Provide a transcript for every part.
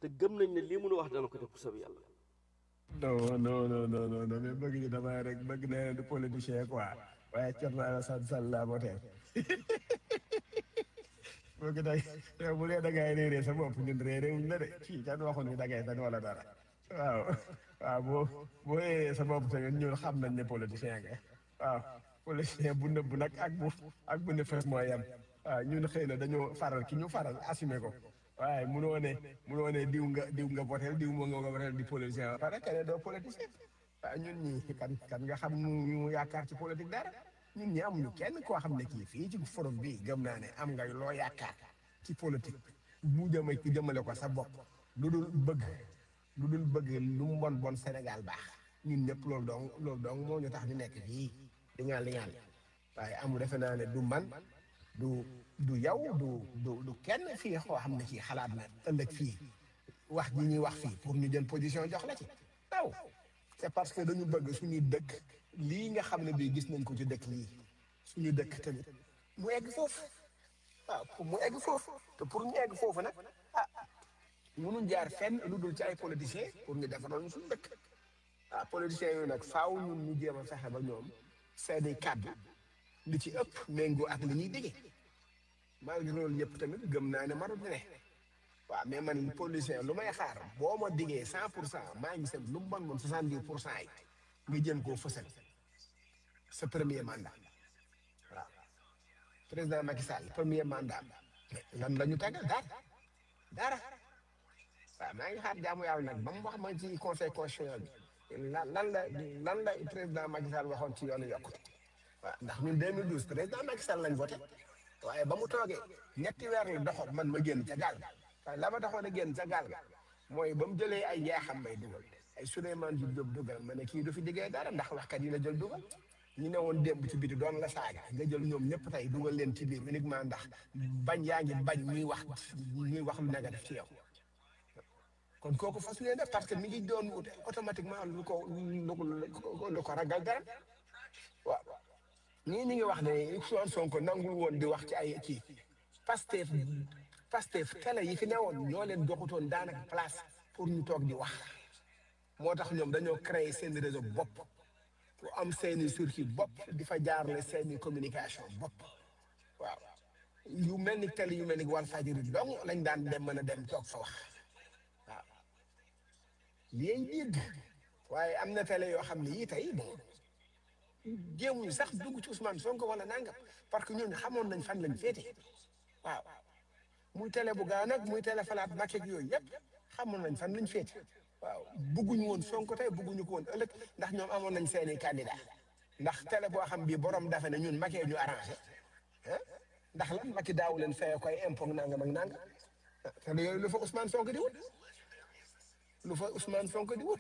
te gëm nañ ne lii mënu wax dana ko def bu soob yàlla non non non non non non mais bëgg ñu damay rek bëgg na du politicien quoi waaye Thierno Alassane Sall laa voté bëgg nag yow bu dee da ngay réeré sa bopp ñun réeré wuñ la de kii kan waxoon ni da ngay fen wala dara waaw waaw boo boo réeré sa bopp tamit ñun xam nañ ne politicien nga waaw politicien bu nëbb nag ak bu ak bu ne fes mooy yem waaw ñun xëy na dañoo faral ki ñu faral assumé ko waaye munoo ne munoo ne diw nga diw nga votel diw moo nga votel di politicien parce que ne doo politicien waaw ñun ñi kan kan nga xam ñu yaakaar ci politique dara ñun ñi amuñu kenn koo xam ne kii fii ci forum bi gëm naa ne am nga loo yaakaar ci politique bu jëme ku jëmale ko sa bopp lu dul bëgg lu dul bëgg lu mu bon bon Sénégal baax ñun ñëpp loolu dong loolu dong moo ñu tax di nekk fii di ngaan li ngaan waaye amul defe naa ne du man du du yow du du du kenn fii koo xam ne kii xalaat na ëllëg fii wax ji ñuy wax fii pour ñu jël position jox la ci waaw c'est parce que dañu bëgg suñuy dëkk lii nga xam ne bii gis nañ ko ci dëkk yii suñu dëkk tamit mu egg foofu waaw pour mu egg foofu te pour ñu egg foofu nag ah mënuñ jaar fenn lu dul ci ay politiciens pour ñu defaral ñu suñu dëkk ah politiciens yooyu nag faaw ñun ñu jéem a fexe ba ñoom seeni kàddu li ci ëpp méngoo ak li ñuy digee malgré loolu yëpp tamit gëm naa ne marut ne waaw mais man politicien lu may xaar boo ma diggee cent pour cent maa ngi seet lu mu bon bon soixante dix pour cent yi nga jëm koo fësal sa premier mandat waaw président Macky Sall premier mandat mais lan la ñu tegal dara dara waaw maa ngi xaar jaamu yàlla nag ba mu wax ma ci conseil constitutionnel bi lan lan la lan la président Macky Sall waxoon ci yoonu yokkute waaw ndax ñun 2012 président Macky Sall lañ voté waaye ba mu toogee ñetti weer la doxoon man ma génn ca gaal ga waaye la ma taxoon a génn ca gaal ga mooy ba mu jëlee ay yeexam may dugal ay Souleymane Jules Diop dugal ma ne kii du fi diggee dara ndax waxkat yi la jël dugal ñu ne woon démb ci biti doon la saaga nga jël ñoom ñëpp tey dugal leen ci biir uniquement ndax bañ yaa ngi bañ ñuy wax ñuy wax lu négatif ci yow kon kooku fas yéene def parce que mi ngi doon wut automatiquement lu ko lu ko lu ko ragal dara waaw ñii ñu ngi wax ne Ousmane Sonko nangul woon di wax ci ay kii Pastef Pastef télé yi fi newoon ñoo leen joxutoon daanaka place pour ñu toog di wax moo tax ñoom dañoo créer seen réseau bopp pour am seeni circuit bopp di fa jaarale seeni communication bopp waaw yu mel ni télé yu mel ni Walfadjri dong lañ daan dem mën a dem toog fa wax waaw lii dégg waaye am na télé yoo xam ne yii tey bon jéemuñu sax dugg ci Ousmane Sonko wala nangam parce que ñooñu xamoon nañ fan lañ féete waaw muy télé bu gaaw nag muy télé falaat Macky ak yooyu yëpp xamoon nañ fan lañ féete waaw bugguñu woon Sonko tey bugguñu ko woon ëllëg ndax ñoom amoon nañ seeni candidat ndax télé boo xam bii borom dafa ne ñun Macky ñu arrangé ah ndax lan Macky daawu leen fayee koy impôt nangam ak nangam télé yooyu lu fa Ousmane Sonko di wut lu fa Ousmane Sonko di wut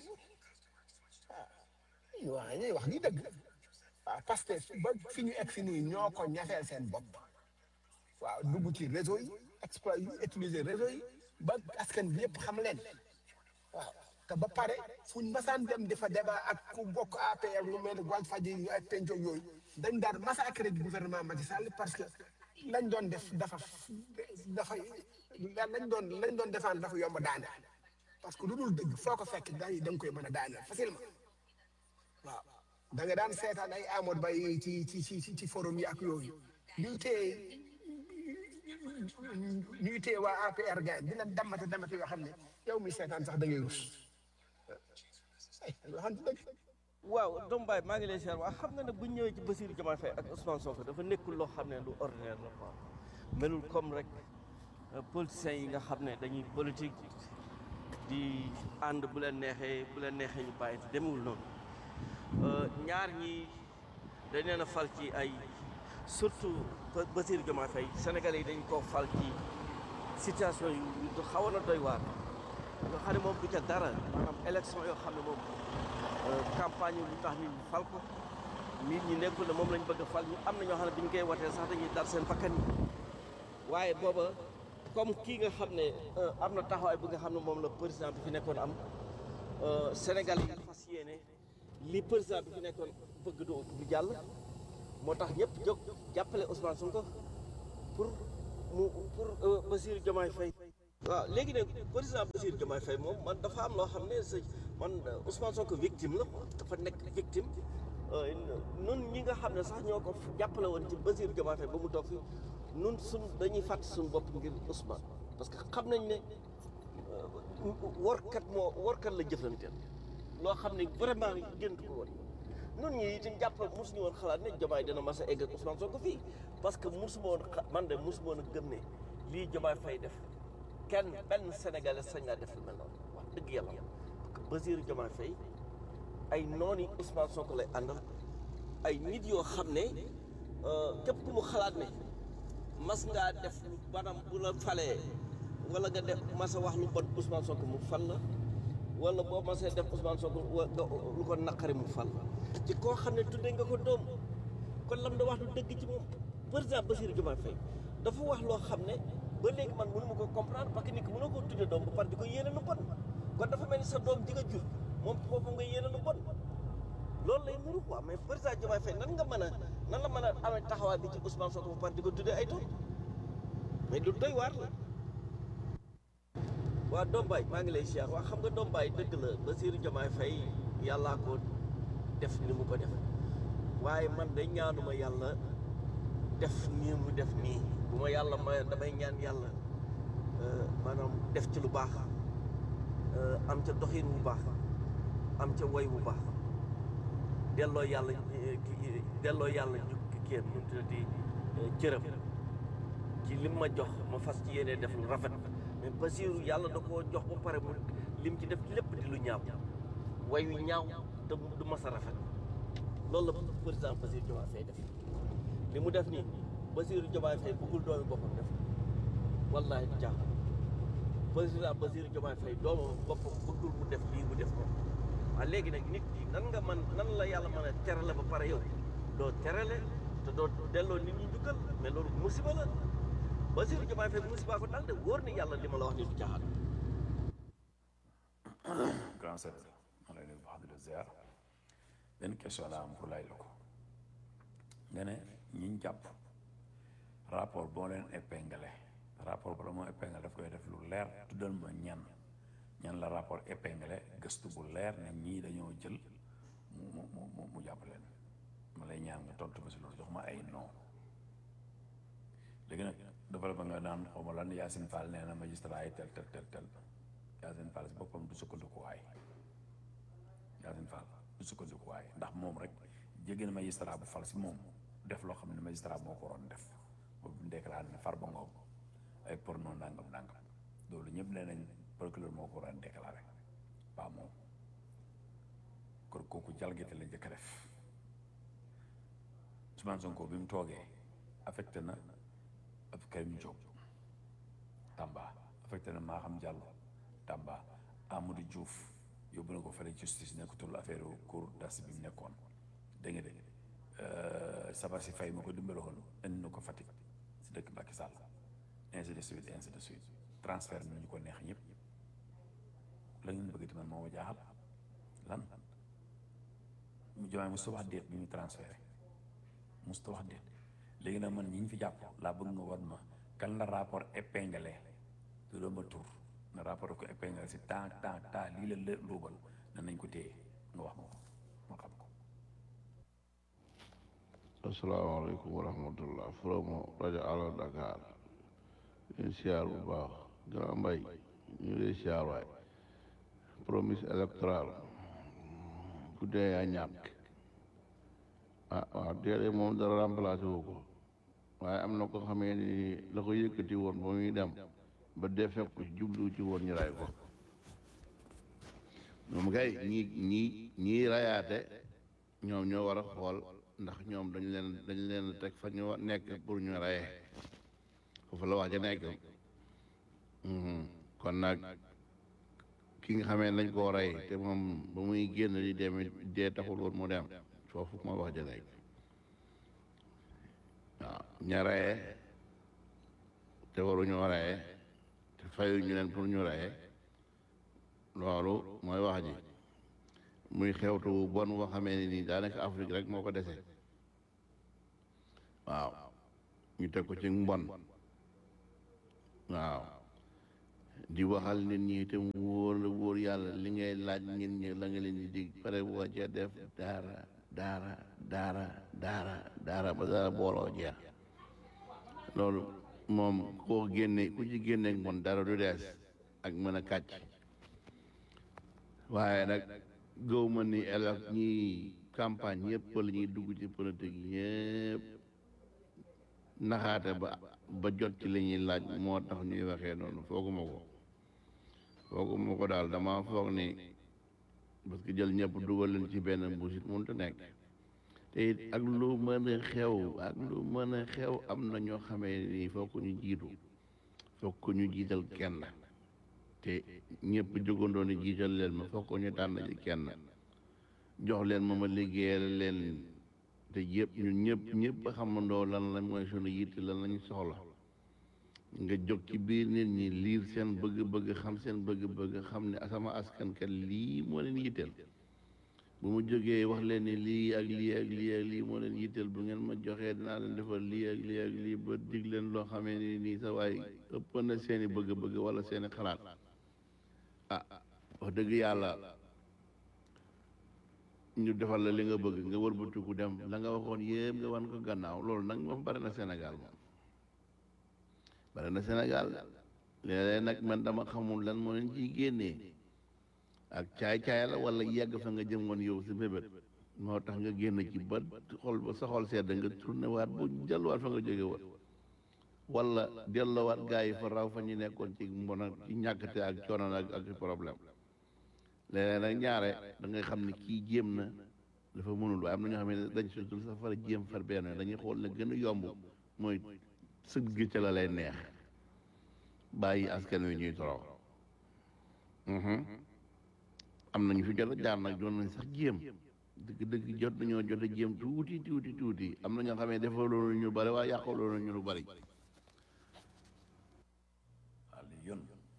waaw waaw ñuy wax li dëgg waaw parce que ba fi ñu egg si nii ñoo ko ñafeel seen bopp waaw dugg ci réseau yi exploit yi utiliser réseau yi ba askan bi yëpp xam leen waaw te ba pare fuñ masaan dem di fa débat ak ku bokk APR lu mel ne Walfadjri yu ay penco yooyu dañ daan massacrer du gouvernement Macky Sall parce que lañ doon def dafa dafa lañ doon lañ doon défendre dafa yomb daane parce que lu dul dëgg foo ko fekk da nga koy mën a daane facilement waaw da nga daan seetaan ay Amadou Ba yi ci ci ci ci forum yi ak yooyu ñuy téye ñuy téye waa APR gars dina damate damate yoo xam ne yow mi seetaan sax da ngay rus ay waxante dëgg waaw Dom Baye maa ngi lay seer waa xam nga ne bu ñu ñëwee ci Bassirou Diomaye Faye ak Ousmane Sonko dafa nekkul loo xam ne lu ordinaire la quoi melul comme rek politiciens yi nga xam ne dañuy politique di ànd bu leen neexee bu leen neexee ñu bàyyi demewul noonu ñaar ñi dañ leen a fal ci ay surtout Bassirou Diomaye Faye Sénégalais yi dañ koo fal ci situation yu du xawoon a doy waar nga xam ne moom du ca dara maanaam élection yoo xam ne moom campagne lu tax nit ñi fal ko nit ñi nekkul ne moom lañ bëgg a fal ñu am na ñoo xam ne bi ñu koy watee sax dañuy dar seen bakkan yi waaye booba comme kii nga xam ne am na taxawaay bi nga xam ne moom la président bi fi nekkoon am Sénégal yi fas yéene li président bi fi nekkoon bëgg du du jàll moo tax ñëpp jóg jàppale Ousmane Sonko pour mu pour Bassirou Diomaye Faye waaw léegi nag président Bassirou Diomaye Faye moom man dafa am loo xam ne sa man Ousmane Sonko victime la quoi dafa nekk victime nun ñi nga xam ne sax ñoo ko jàppale woon ci Bassirou Diomaye Faye ba mu toog fi nun suñ dañuy fàtt suñu bopp ngir Ousmane parce que xam nañ ne workat moo workat la jëflanteel loo xam ne vraiment géntu ko woon nun ñi itam jàpp mosuñu woon xalaat ne Diomaye dina mas a egg ak Ousmane Sonko fii parce que mosuma woon man de mosuma woon a gëm ne lii Diomaye Faye def kenn benn sénégalais sañ naa def lu mel noonu wax dëgg yàlla parce que Bassirou Diomaye Faye ay nooni Ousmane Sonko lay àndal ay nit yoo xam ne képp ku mu xalaat ne mas ngaa def maanaam bu la falee wala nga def mas a wax lu bon Ousmane Sonko mu fal la wala boo masee def Ousmane Sonko wa lu ko naqari mu fal la ci koo xam ne tuddee nga ko doom kon lam da wax lu dëgg ci moom président Bassirou Diomaye Faye dafa wax loo xam ne ba léegi man mënu ma ko comprendre parce que nit ki mënoo koo tuddee doom ba pare di ko yéene lu bon kon dafa mel ni sa doom ji nga jur moom foofu nga yéene lu bon loolu lay nuru quoi mais président Diomaye Faye nan nga mën a nan la mën a amee taxawaay bi ci Ousmane Sonko ba pare di ko tuddee ay doom mais lu doy waar la waa Dombaay maa ngi lay siyaar waa xam nga Dombaay dëgg la Bassirou Diomaye Faye yàllaa ko def ni mu ko def waaye man de ñaanuma yàlla def nii mu def nii bu ma yàlla ma damay ñaan yàlla maanaam def ci lu baax am ca doxin bu baax am ca woy bu baax delloo yàlla delloo yàlla ñu kéem nu tuddati cëram ci lim ma jox ma fas ci yéene def lu rafet mais Bassirou yàlla da koo jox ba pare mu lim ci def lépp di lu ñaaw way wi ñaaw te du mas a rafet loolu la président Bassirou Diomaye Faye def li mu def nii Bassirou Diomaye Faye bëggul doomi boppam def wallaahi du jaaxal président Bassirou Diomaye Faye doomam boppam bëggul mu def lii mu def ko waaye léegi nag nit ki nan nga man nan la yàlla mën a terale ba pare yow doo terale te doo delloo nit ñi njukkal mais loolu musiba la Bassirou Diomaye Faye musiba ko dal de wóor ni yàlla li ma la wax ni du caaxaan grand sœur ma lay nuyu bu baax di la ziar benn question la am pour lay la ko nga ne ñiñ jàpp rapport boo leen épinglé rapport bala moo épinglé daf koy def lu leer tuddal ma ñan ñan la rapport épinglé gëstu bu leer ne ñii dañoo jël mu mu mu mu mu jàpp leen ma lay ñaan nga tontu ma si loolu jox ma ay non léegi nag dafa la ba nga naan xaw ma lan Yacine Fall nee na magistrat yi tel tel tel tel Yacine Fall si boppam du sukkandikuwaay Yacine Fall du sukkandikuwaay ndax moom rek jéggi na magistrat bu fal si moom def loo xam ne magistrat moo ko waroon def boobu déclaré ne Farba Ngom ay porno nangam nangam loolu ñëpp nee nañ procureur moo ko waroon déclaré pas moom kon kooku jalgate la njëkk a def Ousmane Sonko bi mu toogee affecté na ab Karim Diop Tamba affecté na Maham Diallo Tamba Amadou Diouf yóbbu na ko fële justice nekkatul affaire cour d'assises bi mu nekkoon dégg nga de sabar si fay ma ko dimbaloon indi na ko Fatick si dëkk Macky Sall ainsi de suite ainsi de suite transfert na ñu ko neex ñëpp la ngeen bëgg man moo ma jaaxal lan mu jomaay musta wax déet bi ñu transféré musta wax déet léegi nag man ñi ñu fi jàpp laa bëgg nga wan ma kan la rapport épinglé du doon ma tur na rapport ko épinglé si temps temps temps lii la lë luubal na nañ ko téye nga wax ma ko ma xam ko asalaamaaleykum wa rahmatullah promo rajo Allo Dakar ñu siyaar bu baax grand mbay ñu lay siyaar waay promesse électorale ku dee yaa ñàkk ah waaw dee moom dara remplacé wu ko waaye am na ko xamee ni la ko yëkkati woon ba muy dem ba dee fekk ko jublu ci woon ñu ray ko moom kay ñi ñi ñii rayaate ñoom ñoo war a xool ndax ñoom dañ leen dañ leen teg fa ñu nekk pour ñu rayee foofu la wax ja nekk kon nag ki nga xamee nañ koo rey te moom ba muy génn di dem dee taxul woon mu dem foofu ma wax ja nekk waaw ña reyee te waruñoo reyee te fayu ñu leen pour ñu reyee loolu mooy wax ji muy xewtu bon boo xamee ne nii daanaka Afrique rek moo ko dese waaw ñu teg ko ci mbon waaw di waxal nit ñi te mu wóor la wóor yàlla li ngay laaj nit ñi la nga leen di dig pare boo ca def daara daara daara daara daara ba daara booloo jeex loolu moom koo génne ku ci génne mon dara du dees ak mën a kàcc waaye nag gëw ma ni elak ñi campagne yëpp la ñuy dugg ci politique yëpp naxaate ba ba jot ci li ñuy laaj moo tax ñuy waxee noonu fooguma ko fooguma ko daal dama foog ni parce que jël ñëpp dugal leen ci benn mbuus it mënut a nekk te it ak lu mën a xew ak lu mën a xew am na ñoo xamee ni foog ko ñu jiitu foog ko ñu jiital kenn te ñëpp jógandoo ni jiital leen ma foog ko ñu tànn ci kenn jox leen ma ma liggéeyal leen te yëpp ñun ñëpp ñëpp xamandoo lan la mooy sunu yitte lan lañu soxla nga jóg ci biir nit ñi liir seen bëgg-bëgg xam seen bëgg-bëgg xam ne sama askan kat lii moo leen yitteel bu mu jógee wax leen ni lii ak lii ak lii ak lii moo leen yitteel bu ngeen ma joxee dinaa leen defal lii ak lii ak lii ba dig leen loo xamee ni nii sa waay ëpp na seeni bëgg-bëgg wala seeni xalaat ah wax dëgg yàlla ñu defal la li nga bëgg nga wëlbatiku dem la nga waxoon yëpp nga wan ko gannaaw loolu nag moom bari na Sénégal moom bari na Sénégal léeg-léeg nag man dama xamul lan moo leen ciy génnee ak caay-caay la wala yegg fa nga jëm woon yow si bébét moo tax nga génn ci ba xol ba sa xol sedd nga tourné waat bu delluwaat fa nga jóge woon wala delloowaat gars yi fa raw fa ñu nekkoon ci mbon ak ci ñàkkte ak coono ak ak problème léeg-léeg nag ñaare da ngay xam ne kii jéem na dafa mënul waaye am na ñoo xam ne dañ sutul sa far jéem far benn dañuy xool ne gën a yomb mooy sëgg ca la lay neex bàyyi askan wi ñuy torox am nañu fi jot a jaar nag doon nañ sax jéem dëgg dëgg jot nañoo jot a jéem tuuti tuuti tuuti am na ñoo xam ne dafa loolu ñu bari waaye yàqoo loolu ñu lu bari Ali yoon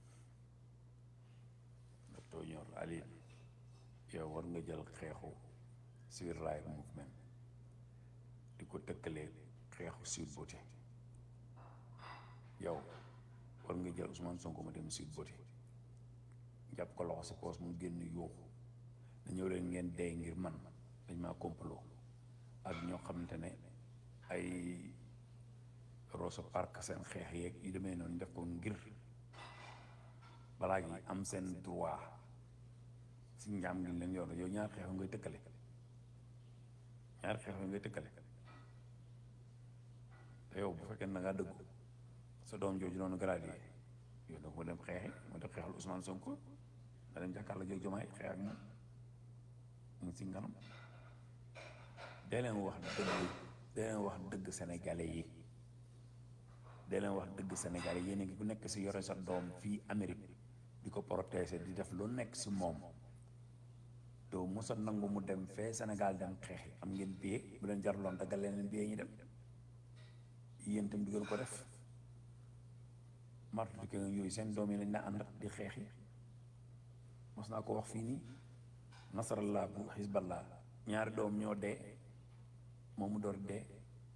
nga tooñoor Ali yow war nga jël xeexu civil rights movement di ko tëkkalee xeexu Sweet Beauté yow war nga jël Ousmane Sonko ma dem Sweet Beauté jàpp ko loxo si poos mu génn yuuxu na ñëw leen ngeen dee ngir man dañ maa complot ak ñoo xamante ne ay Rosso Park seen xeex yeeg yu demee noonu def ko ngir balaa gi am seen droit si njaam gi leen yor yow ñaar xeex ngay tëkkale ñaar xeex ngay tëkkale te yow bu fekkee na ngaa dëggu sa doom jooju noonu gradué yow donc mu dem xeexi mu dem xeexal Ousmane Sonko da dem jàkkaarloo jóg jomaay xeex ak moom mu ngi si nganam dee leen wax dëgg dee leen wax dëgg sénégalais yi dee leen wax dëgg sénégalais yi yéen a ngi ku nekk si yore sa doom fii Amérique di ko protéger di def lu nekk si moom doo mosa nangu mu dem fee Sénégal dem xeexi am ngeen billet bu leen jarloon daggal leen billet ñu dem yéen itam du ngeen ko def martu ke yooyu seen doom yi lañ na ànd di xeexi mos naa ko wax fii nii nasarallah bu xisballah ñaari doom ñoo dee moom mu door dee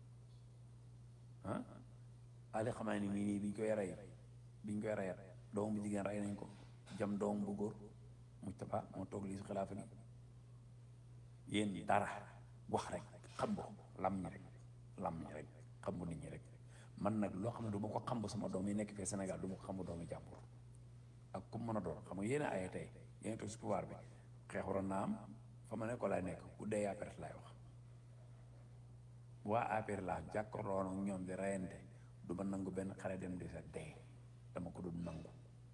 ah ali xamaa ni mii nii biñ koy rey biñ koy reyat doom bu jigéen rey nañ ko jam doom bu góor Mujtaba moo toog lii si xilaafa gi yéen dara wax rek xam bo lam ñi rek lam ñi rek xam bu nit ñi rek man nag loo xam ne du ma ko xam bu sama doom yi nekk fii Sénégal du ma ko xam bu doomi jàmbur ak ku mën a doon xam nga yéen a aye tey yéen a toog si pouvoir bi xeex waroon naa am fa ma ne ko laay nekk ku dee APR laay wax waa APR laa jàkkaarloo ak ñoom di reyante du ma nangu benn xale dem di sa dee dama ko dul nangu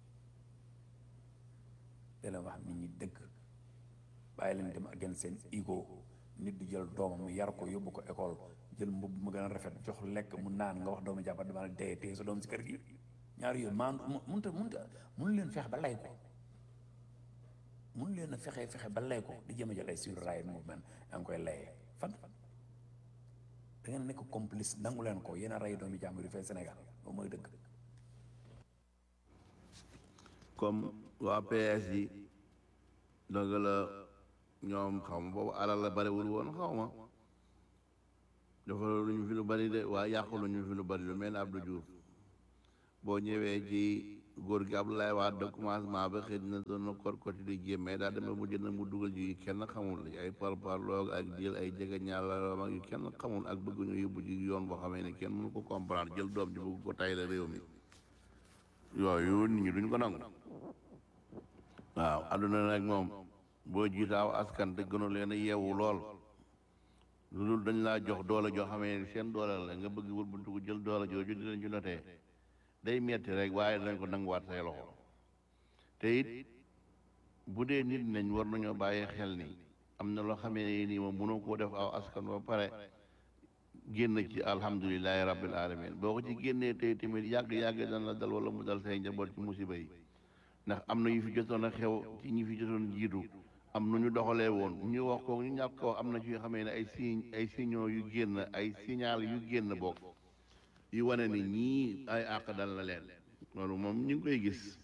da leen wax nit ñi dëgg bàyyi leen dem ak gën seen ego nit du jël doomam yar ko yóbbu ko école jël mbubb mu gën a rafet jox lekk mu naan nga wax doomu jàppat dama la dee téye sa doom si kër gi ñaari yoon maan munta munta mun leen fexe ba lay ko mun leen a fexe fexe ba lay ko di jëm a jël ay sur right movement yaa ngi koy layee fan fan da ngeen nekk complice nangu leen ko yéen a rey doomi jàmbur yi fee Sénégal loolu mooy dëgg comme waa PS yi dëgg la ñoom xaw ma boobu alal la bariwul woon xaw ma dafa lu ñu fi lu bari de waa yàqu lu ñu fi lu bari lu mel ne Abdou Diouf boo ñëwee ci góor gi Abdoulaye Wade de commencement ba xëy na doon na kor koti di jéem mais daa demee mu jënd mu dugal ji yu kenn xamul ay parparloog ak jël ay jege ñaala mag yu kenn xamul ak bëgg ñu yóbbu ji yoon boo xamee ne kenn mënu ko comprendre jël doom ji bëgg ko tay la réew mi yooyu nit ñi duñ ko nangu waaw adduna nag moom boo jiitaaw askan te gënu leen a yeewu lool lu dul dañ laa jox doole joo xamee ne seen doole la nga bëgg wul buntu ko jël doole jooju di leen ci notee day metti rek waaye danañ ko nanguwaat say loxo te it bu dee nit nañ war nañoo bàyyi xel ni am na loo xamee nii moom mënoo koo def aw askan ba pare génn ci alhamdulilahi rabbil alamin boo ko ci génnee tey tamit yàgg-yàgg dana la dal wala mu dal say njaboot ci musiba yi ndax am na yu fi jotoon a xew ci ñi fi jotoon jiitu am nu ñu doxalee woon ñu wax ko ñu ñàkk ko am na ci yoo xamee ne ay signe ay signaux yu génn ay signal yu génn bokk yu wane ni ñii ay àq dal na leen loolu moom ñu ngi koy gis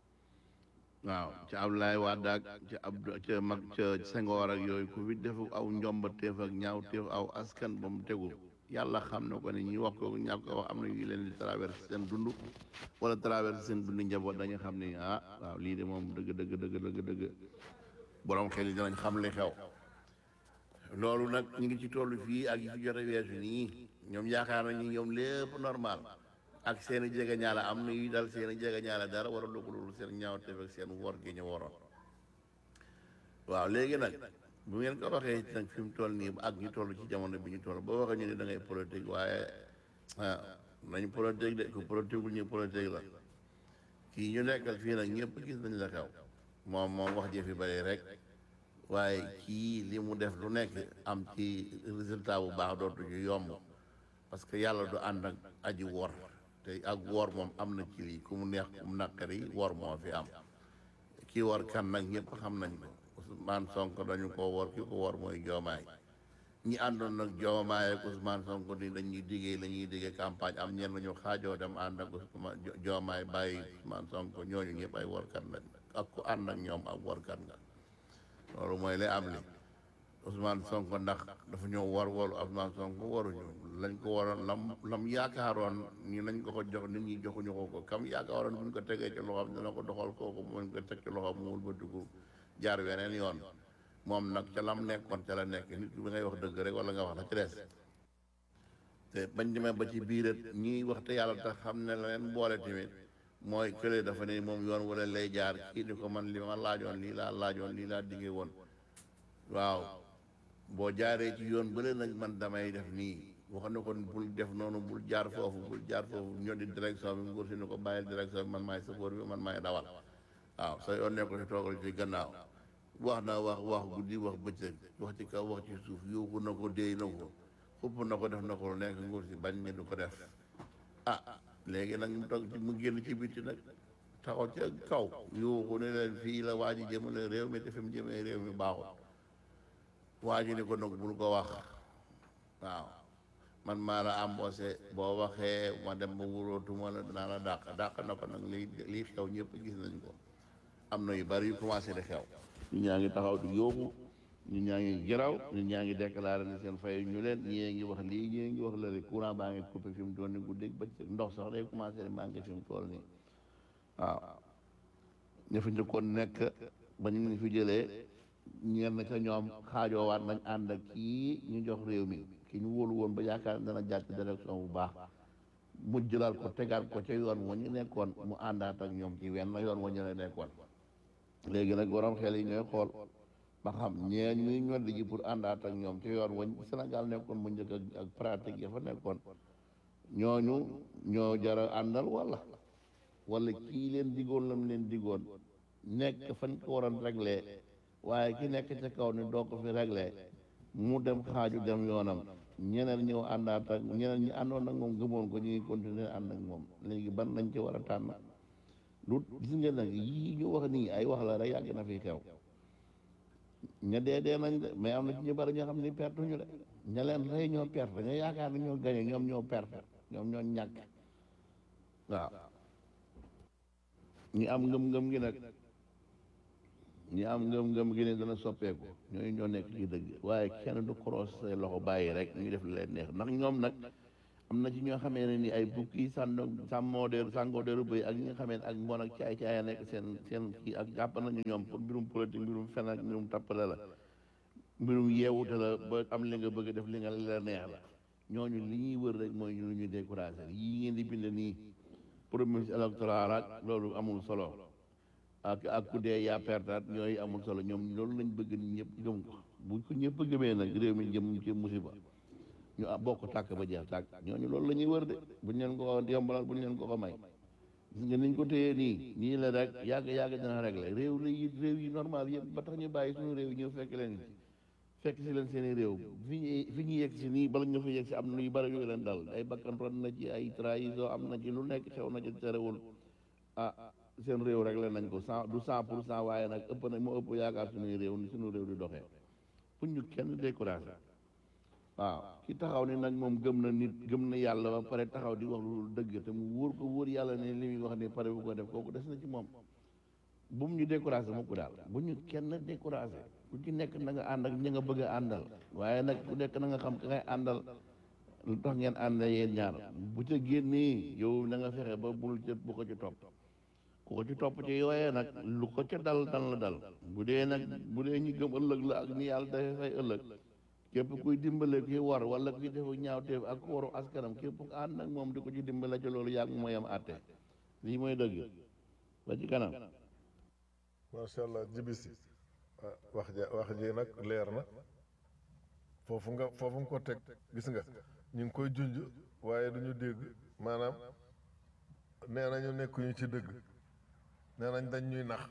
waaw ca Abdoulaye Wade ak ca Abdou ca mag ca Senghor ak yooyu ku fi def aw njomba teef ak ñaaw teef aw askan ba mu tegu yàlla xam na ko ne ñi wax ko ñàkk ko wax am na yu leen di traversé seen dund wala traversé seen dund njaboot dañu xam ne ah waaw lii de moom dëgg dëgg dëgg dëgg dëgg borom xel yi dinañ xam li xew loolu nag ñu ngi ci tollu fii ak yi fi jot a weesu nii ñoom yaakaar nañu ñoom lépp normal ak seen i jege ñaala am na yu dal seen i jege ñaala dara war a loolu seen ñaaw teef ak seen wor gi ñu waroon waaw léegi nag bu ngeen ko waxee nag fi mu toll nii ak ñu toll ci jamono bi ñu toll boo waxee ñu ne da ngay politique waaye ah nañ politique de ku politique wul ñu politique la kii ñu nekkal fii nag ñëpp gis nañ la xew moom moom wax ji fi bëri rek waaye kii li mu def lu nekk am ci résultat bu baax dootu ñu yomb parce que yàlla du ànd ak aji wor te ak wor moom am na ci lii ku mu neex ku mu naqari wor moo fi am kii wor kan nag ñëpp xam nañ ko Ousmane Sonko dañu ko wor ki ko wor mooy joomaay ñi àndoon nag joomaay ak Ousmane Sonko ni dañuy diggee la ñuy diggee campagne am ñenn ñu xaajoo dem ànd ak Ousmane joomaay bàyyi Ousmane Sonko ñooñu ñëpp ay workat lañ ak ku ànd ak ñoom ak workat nga loolu mooy lay am li Ousmane Sonko ndax dafa ñëw war waru Ousmane Sonko waruñu lañ ko waroon lam lam yaakaaroon ni nañ ko ko jox nit ñi joxuñu ko ko kam yaakaaroon buñ ko tegee ci loxoom dina ko doxal kooku muñ ko teg ci loxoom mu wëlbatiku jaar weneen yoon moom nag ca lam nekkoon ca la nekk nit bi ngay wax dëgg rek wala nga wax la ci des te bañ demee ba ci biirat ñiy wax te yàlla tax xam ne la leen boole tamit mooy kële dafa ne moom yoon wala lay jaar kii di ko man li ma laajoon lii laa laajoon lii laa diggee woon waaw boo jaaree ci yoon bële nag man damay def nii wax na ko bul def noonu bul jaar foofu bul jaar foofu ñoo di direction bi nguur si ni ko bàyyil direction bi man maay sëfoor bi man maay dawal waaw sa yoon ne ko si toogal ci gannaaw wax na wax wax guddi wax bëccëg wax ci kaw wax ci suuf yuuxu na ko déy na ko xupp na ko def na ko lu nekk nguur si bañ ne du ko def ah léegi nag mu toog ci mu génn ci bitti nag taxaw ca kaw yuuxu ne leen fii la waa ji jëmale réew mi te fi mu jëmee réew mi baaxul waa ji ni ko nag bul ko wax waaw man maa la embauché boo waxee ma dem ba wurootuma la dinaa la dàq dàq na ko nag lii lii xew ñëpp gis nañ ko am na yu bari yu commencé di xew ñu ñaa ngi taxaw di yóbbu ñu ñaa ngi geraw ñu ñaa ngi déclaré ne seen fay ñu leen ñii ngi wax lii ñii ngi wax lële courant baa ngi coupé fi mu toll nii guddi ba ndox sax day commencé di manqué fi mu toll nii waaw ñu fi njëkkoon nekk ba ñu ngi fi jëlee ñenn ca ñoom xaajoowaat nañ ànd ak kii ñu jox réew mi ki ñu wóolu woon ba yaakaar dana jàpp direction bu baax mu jëlaat ko tegaat ko ca yoon wa ñu nekkoon mu àndaat ak ñoom ci wenn yoon wa ñu la nekkoon léegi nag borom xel yi ñooy xool ba xam ñee ñuy ñoddi ji pour àndaat ak ñoom ci yoon wañ Sénégal nekkoon mu njëkk ak ak pratique ya fa nekkoon ñooñu ñoo jara àndal wala wala kii leen digoon lam leen digoon nekk fañ ko waroon réglé waaye ki nekk ca kaw ni doo ko fi réglé mu dem xaaju dem yoonam ñeneen ñëw àndaat ak ñeneen ñi àndoon ak moom gëmoon ko ñu ngi continuer ànd ak moom léegi ban lañ ci war a tànn lu gis ngeen nag yii ñu wax nii ay wax la rek yàgg na fi xew ña dee dee nañ de mais am na ci ñu bari ñoo xam ne perte ñu de ña leen rey ñoo perte ña yaakaar ne ñoo gañe ñoom ñoo perte ñoom ñoo ñàkk waaw ñi am ngëm-ngëm gi nag ñi am ngëm-ngëm gi ne dana soppeeku ñooñu ñoo nekk ci dëgg waaye kenn du cross say loxo bàyyi rek ñu def leen neex ndax ñoom nag am na ci ñoo xamee ne ni ay bukki sànno sàmmoo deeru sàngoo deeru bëy ak ñi nga xamee ne ak mbon ak caay caay a nekk seen seen kii ak jàpp nañu ñoom pour mbirum politique mbirum fen ak mbirum tappale la mbirum yeewute la ba am li nga bëgg def li nga li la neex la ñooñu li ñuy wër rek mooy ñu ñu découragé yii ngeen di bind nii promesse électorale ak loolu amul solo ak ak ku dee yaa pertaat ñooyu amul solo ñoom loolu lañ bëgg ni ñëpp gëm ko bu ko ñëpp gëmee nag réew mi jëm ci musiba ñu ah bokk tàkk ba jeex tàkk ñooñu loolu la ñuy wër de buñ leen ko yombalal buñ leen ko ko may gis nga niñ ko téyee nii nii la rek yàgg yàgg dina réglé réew la yi réew yi normal yëpp ba tax ñu bàyyi suñu réew yi ñëw fekk leen ci fekk si leen seen i réew fi ñu fi ñu yegg si nii bala ñu fa yegg si am na yu bari yu leen dal ay bakkan ron na ci ay trahison am na ci lu nekk xew na ci terewul ah seen réew réglé nañ ko cent du cent pour cent waaye nag ëpp na moo ëpp yaakaar suñuy réew ni suñu réew di doxee pour ñu kenn découragé waaw ki taxaw ni nag moom gëm na nit gëm na yàlla ba pare taxaw di wax lu dëgg te mu wóor ko wóor yàlla ne li muy wax ni pare bu ko def kooku des na ci moom bu mu ñu découragé mu ko daal bu ñu kenn découragé ku ci nekk na nga ànd ak ñi nga bëgg a àndal waaye nag ku nekk na nga xam ka ngay àndal lu tax ngeen ànd yéen ñaar bu ca génnee yow na nga fexe ba bul ca bu ko ci topp ku ko ci topp ci yooyee nag lu ko ca dal dal la dal bu dee nag bu dee ñu gëm ëllëg la ak ni yàlla dafay fay ëllëg képp kuy dimbale kuy war wala kuy defu ñaawteef ak ku waru askanam képp ku ànd nag moom di ko ci dimbale ci loolu yàgg mooy am àtte lii mooy dëgg ba ci kanam macha allah jibisi ah, wax ja wax ji nag leer na foofu nga foofu nga ko teg gis nga ñu ngi koy junj waaye du ñu dégg maanaam nee nañu nekkuñu ci dëgg nee nañ dañ ñuy nax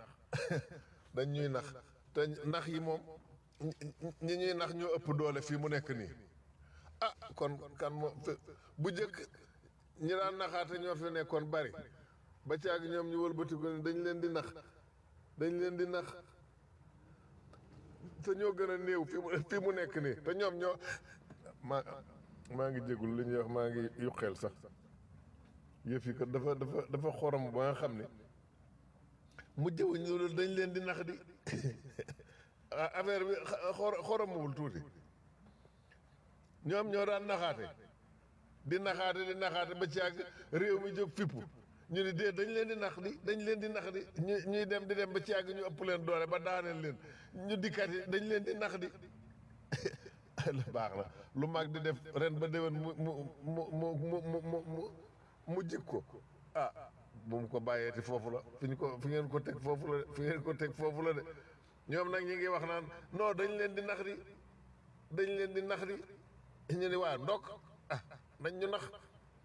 dañ ñuy nax te nax yi moom ñi- ñi ñuy nax ñoo ëpp doole fii mu nekk nii ah kon kan moom bu jëkk ñi daan naxaate ñoo fi nekkoon bari ba caag ñoom ñu wëlbatiku ne dañ leen di nax dañ leen di nax te ñoo gën a néew fi mu fi mu nekk nii te ñoom ñoo maa maa ngi jégul li ñuy wax maa ngi yuqeel sax yëf yi kat dafa dafa dafa xorom ba nga xam ne mu jëwuñ loolu dañ leen di nax di ah, affaire bi xa- xor xoromawul tuuti ñoom ñoo daan naxaate di naxaate di naxaate ba ci àgg réew mi jóg fippu ñu ni dee dañ leen di nax di dañ leen di nax di ñu ñuy dem di dem ba ci àgg ñu ëpp leen doole ba daaneel leen ñu dikkat yi dañ leen di nax di lu baax la lu mag di def ren ba déwén mu mu mu mu mu mu mu mu mu jik ko ah bu mu ko bàyyeeti foofu la fi ñu ko fi ngeen ko teg foofu la fi ngeen ko teg foofu la de ñoom nag ñi ngi wax naan non dañ leen di nax di dañ leen di nax di ñu ni waa ndokk ah nañ ñu nax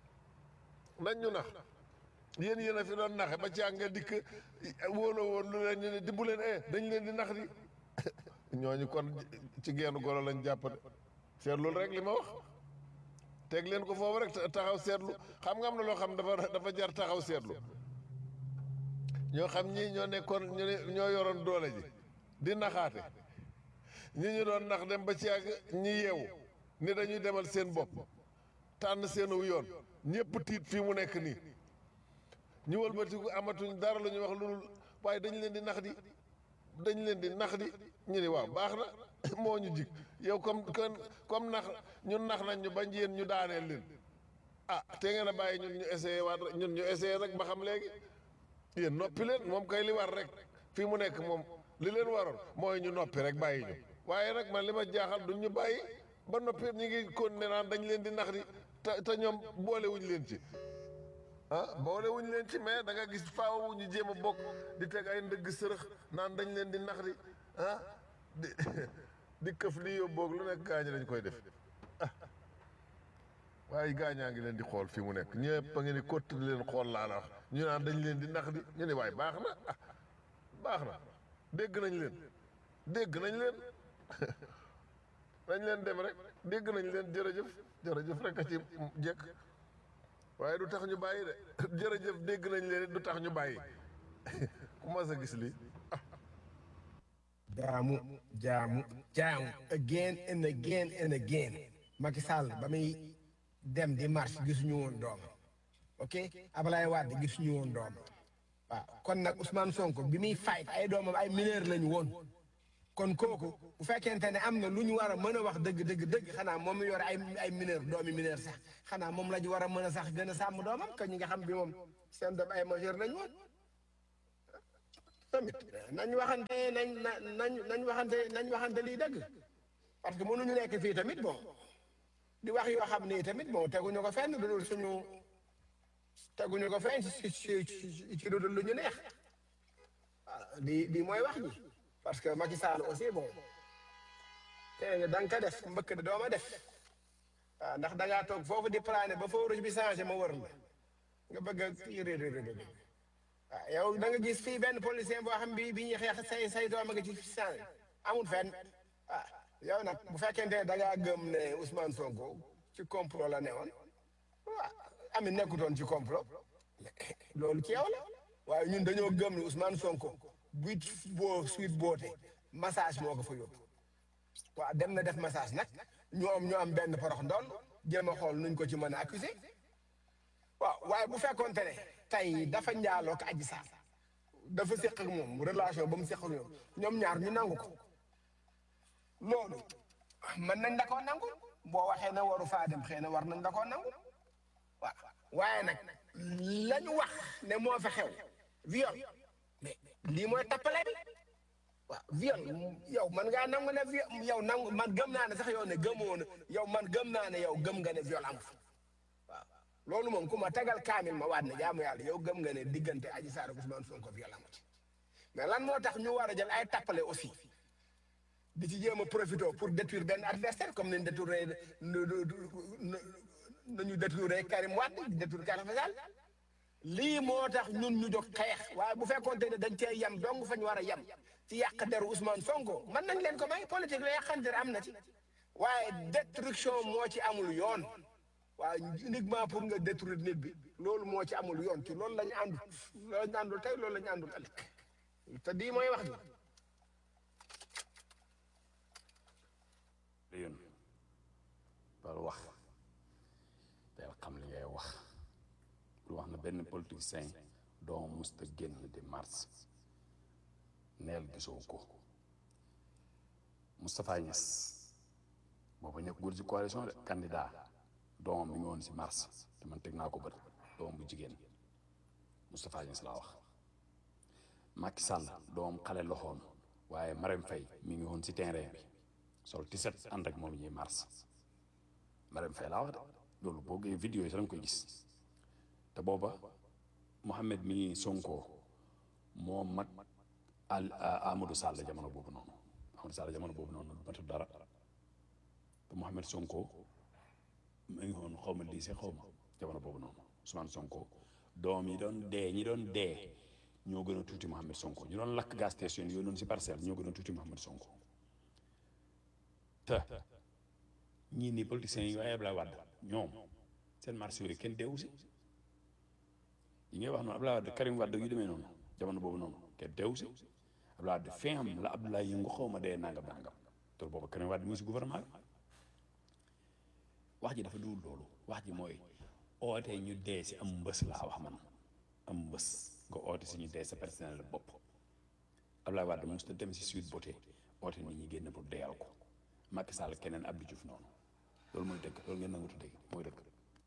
nañ ñu nax yéen yéen a fi doon naxe ba ci àgg nga dikk wóoloo woon lu leen ñu ne di bu leen eh dañ leen di nax di ñooñu kon ci geenu golo lañ jàpp de seetlu rek li ma wax teg leen ko foofu rek taxaw seetlu xam nga am na loo xam dafa dafa jar taxaw seetlu ñoo xam ñii ñoo nekkoon ñu ne ñoo yoroon doole ji di naxaate ñi ñu doon nax dem ba ci àgg ñi yeewu ni dañuy demal seen bopp tànn seenu yoon ñëpp tiit fii mu nekk nii ñu wëlbatiku amatuñ dara lu ñuy wax lu waaye dañ leen di nax di dañ leen di nax di ñu ni waaw baax na moo ñu jig yow comme comme comme nax ñun nax nañ ñu bañ yéen ñu daaneel leen ah te ngeen a bàyyi ñun ñu essayé waat rek ñun ñu essayé rek ba xam léegi yéen noppi leen moom kay li war rek fii mu nekk moom li leen waroon mooy ñu noppi rek bàyyi ñu waaye nag man li ma jaaxal duñ ñu bàyyi ba noppi ñu ngi kon ne naan dañ leen di nax di te te ñoom boolewuñ leen ci ah boole wuñ leen ci mais da nga gis faaw ñu jéem a bokk di teg ay ndëgg sërëx naan dañ leen di nax di ah di di këf lii yóbboog lu nekk gaañ dañ koy def ah waaye gaañaa ngi leen di xool fi mu nekk ñëpp a ngi ni kott di leen xool laa la wax ñu naan dañ leen di nax di ñu ne waaye baax na ah baax na dégg nañ leen dégg nañ leen nañ leen dem rek dégg nañ leen jërëjëf jërëjëf rek a ci jekk waaye du tax ñu bàyyi de jërëjëf dégg nañ leen du tax ñu bàyyi ku mas a gis lii jaamu jaamu jaamu again and again and again Macky Sall ba muy dem di marche gisuñu woon doom ok Ablaye Wade gisuñu woon doom waaw kon nag Ousmane Sonko bi muy fight ay doomam ay mineur lañu woon kon kooku bu fekkente ne am na lu ñu war a mën a wax dëgg dëgg dëgg xanaa moom mi yor ay ay mineur doomi mineur sax xanaa moom la ñu war a mën a sax gën a sàmm doomam que ñi nga xam bi moom seen doom ay majeur lañu woon tamit nañ waxante nañ na nañ nañ waxante nañ waxante lii dëgg parce que mënuñu nekk fii tamit bon di wax yoo xam ni tamit bon teguñu ko fenn lu dul suñu teguñu ko fenn ci ci ci ci lu dul lu ñu neex waaw lii lii mooy wax ji parce que Macky Sall aussi bon te da nga ko def mbëkk de dooma def waaw ndax da ngaa toog foofu di plané ba feu rouge bi changé ma wër la nga bëgg a kii waaw yow da nga gis fii benn policier boo xam bi bi ñuy xeex say say doom nga ci changé amul fenn ah yow nag bu fekkente ne da ngaa gëm ne Ousmane Sonko ci complot la newoon waaw ami nekkutoon ci complot loolu ci yow la waaye ñun dañoo gëm ne Ousmane Sonko buit boo suite boote massage moo ko fa yóbbu waaw dem na def massage nag ñoom ñoo am benn porox ndool jéem a xool nuñ ko ci mën a accuser waaw waaye bu fekkoonte ne tey dafa njaaloo ak Adji Sarr dafa séq ak moom relation ba mu séq ak ñoom ñoom ñaar ñu nangu ko loolu mën nañ da koo nangu boo waxee ne waru faa dem xëy na war nañ da koo nangu waaw waaye nag la ñu wax ne moo fa xew viol mais lii mooy tappale bi waaw viol yow man ngaa nangu ne viol yow nangu man gëm naa ne sax yow ne gëmoo ne yow man gëm naa ne yow gëm nga ne viol amu fa waaw loolu moom ku ma tegal kaamil ma waat ne jaamu yàlla yow gëm nga ne diggante Adji Sarr ak Ousmane Sonko viol amu ci mais lan moo tax ñu war a jël ay tappale aussi di ci jéem a profité pour détruire benn adversaire comme ni ñu détourné nañu détourné Karim Wade détourné Karim Sall lii moo tax ñun ñu jóg xeex waaye bu fekkoonte ne dañ cee yem dong fa ñu war a yem ci yàq deru Ousmane Sonko mën nañ leen ko may politique la yàqante am na ci waaye destruction moo ci amul yoon waaye uniquement pour nga détruire nit bi loolu moo ci amul yoon ci loolu la ñu àndul loolu la ñu àndul tey loolu la ñu àndul ëllëg te di mooy wax ji li yoon par wax teel xam li ngay wax lu wax na benn politicien doo musta génn di mars neel gisoo ko Moustapha Niass booba nekk góor ci coalition de candidat doomam mi ngi woon si mars te man teg naa ko bët doomam bu jigéen Moustapha Niass laa wax Macky Sall doomam xale loxoon waaye Marème Faye mi ngi woon si terrain bi sol tiset ànd ak moom ñuy mars Marème Faye laa wax de loolu boo gisee vidéo yi sax nga koy gis te booba Mohamed mi ngi Sonko moo mag al Amadou Sall jamono boobu noonu Amadou Sall jamono boobu noonu matul dara te Mohamed Sonko mi ngi woon xaw ma lycée xaw ma jamono boobu noonu Ousmane Sonko doom yi doon dee ñi doon dee ñoo gën a tuuti Mohamed Sonko ñu doon lakk gas station yooyu noonu si parcelle ñoo gën a tuuti Mohamed Sonko te ñii nii politiciens yi waaye Abdoulaye Wade ñoom seen marché yooyu kenn deewu si yi ngay wax noonu Abdoulaye Wade Karim Wade yu demee noonu jamono boobu noonu kenn deewu si Abdoulaye Wade fin am la Abdoulaye yëngu xaw ma dee nangam nangam te boobu Karim Wade mu ngi si gouvernement bi wax ji dafa duwul loolu wax ji mooy oote ñu dee si am mbës laa wax man am mbës nga oote si ñu dee sa personnel bopp Abdoulaye Wade mosut a dem si suite beauté oote nit ñi génn pour deyal ko Macky Sall keneen Abdou Diouf noonu loolu mooy dëgg loolu ngeen nangutu dëgg mooy dëgg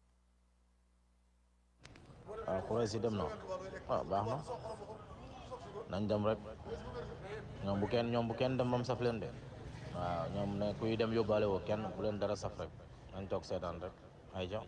waaw xuree si dem na waaw baax na nañ dem rek ñoom bu kenn ñoom bu kenn dem bam saf leen de waaw ñoom ne kuy dem yóbbaale woo kenn bu leen dara saf rek nañ toog seetaan rek ay ja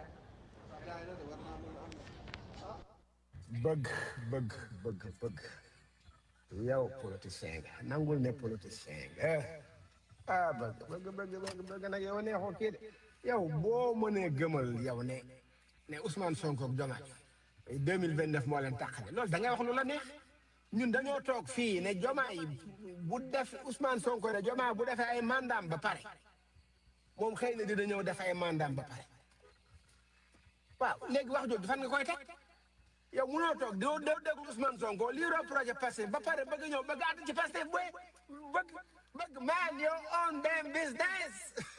bëgg bëgg bëgg bëgg yow politicien nga nangul ne politicien nga ah bëgg bëgg bëgg bëgg bëgg nag yow neexoo kii de yow boo mënee gëmal yow ne ne Ousmane Sonko ak Diomaye deux mille vingt neuf moo leen tàqale loolu da ngay wax lu la neex ñun dañoo toog fii ne Diomaye bu def Ousmane Sonko ne Diomaye bu defee ay mandaam ba pare moom xëy na dina ñëw def ay mandaam ba pare waaw léegi wax jooju fan nga koy teg yow munoo toog doo doo déglu Ousmane Sonko lii roo projet Pastef ba pare bëgg ñëw bëgg àtt ci Pastef booy bëgg bëgg man your own damn business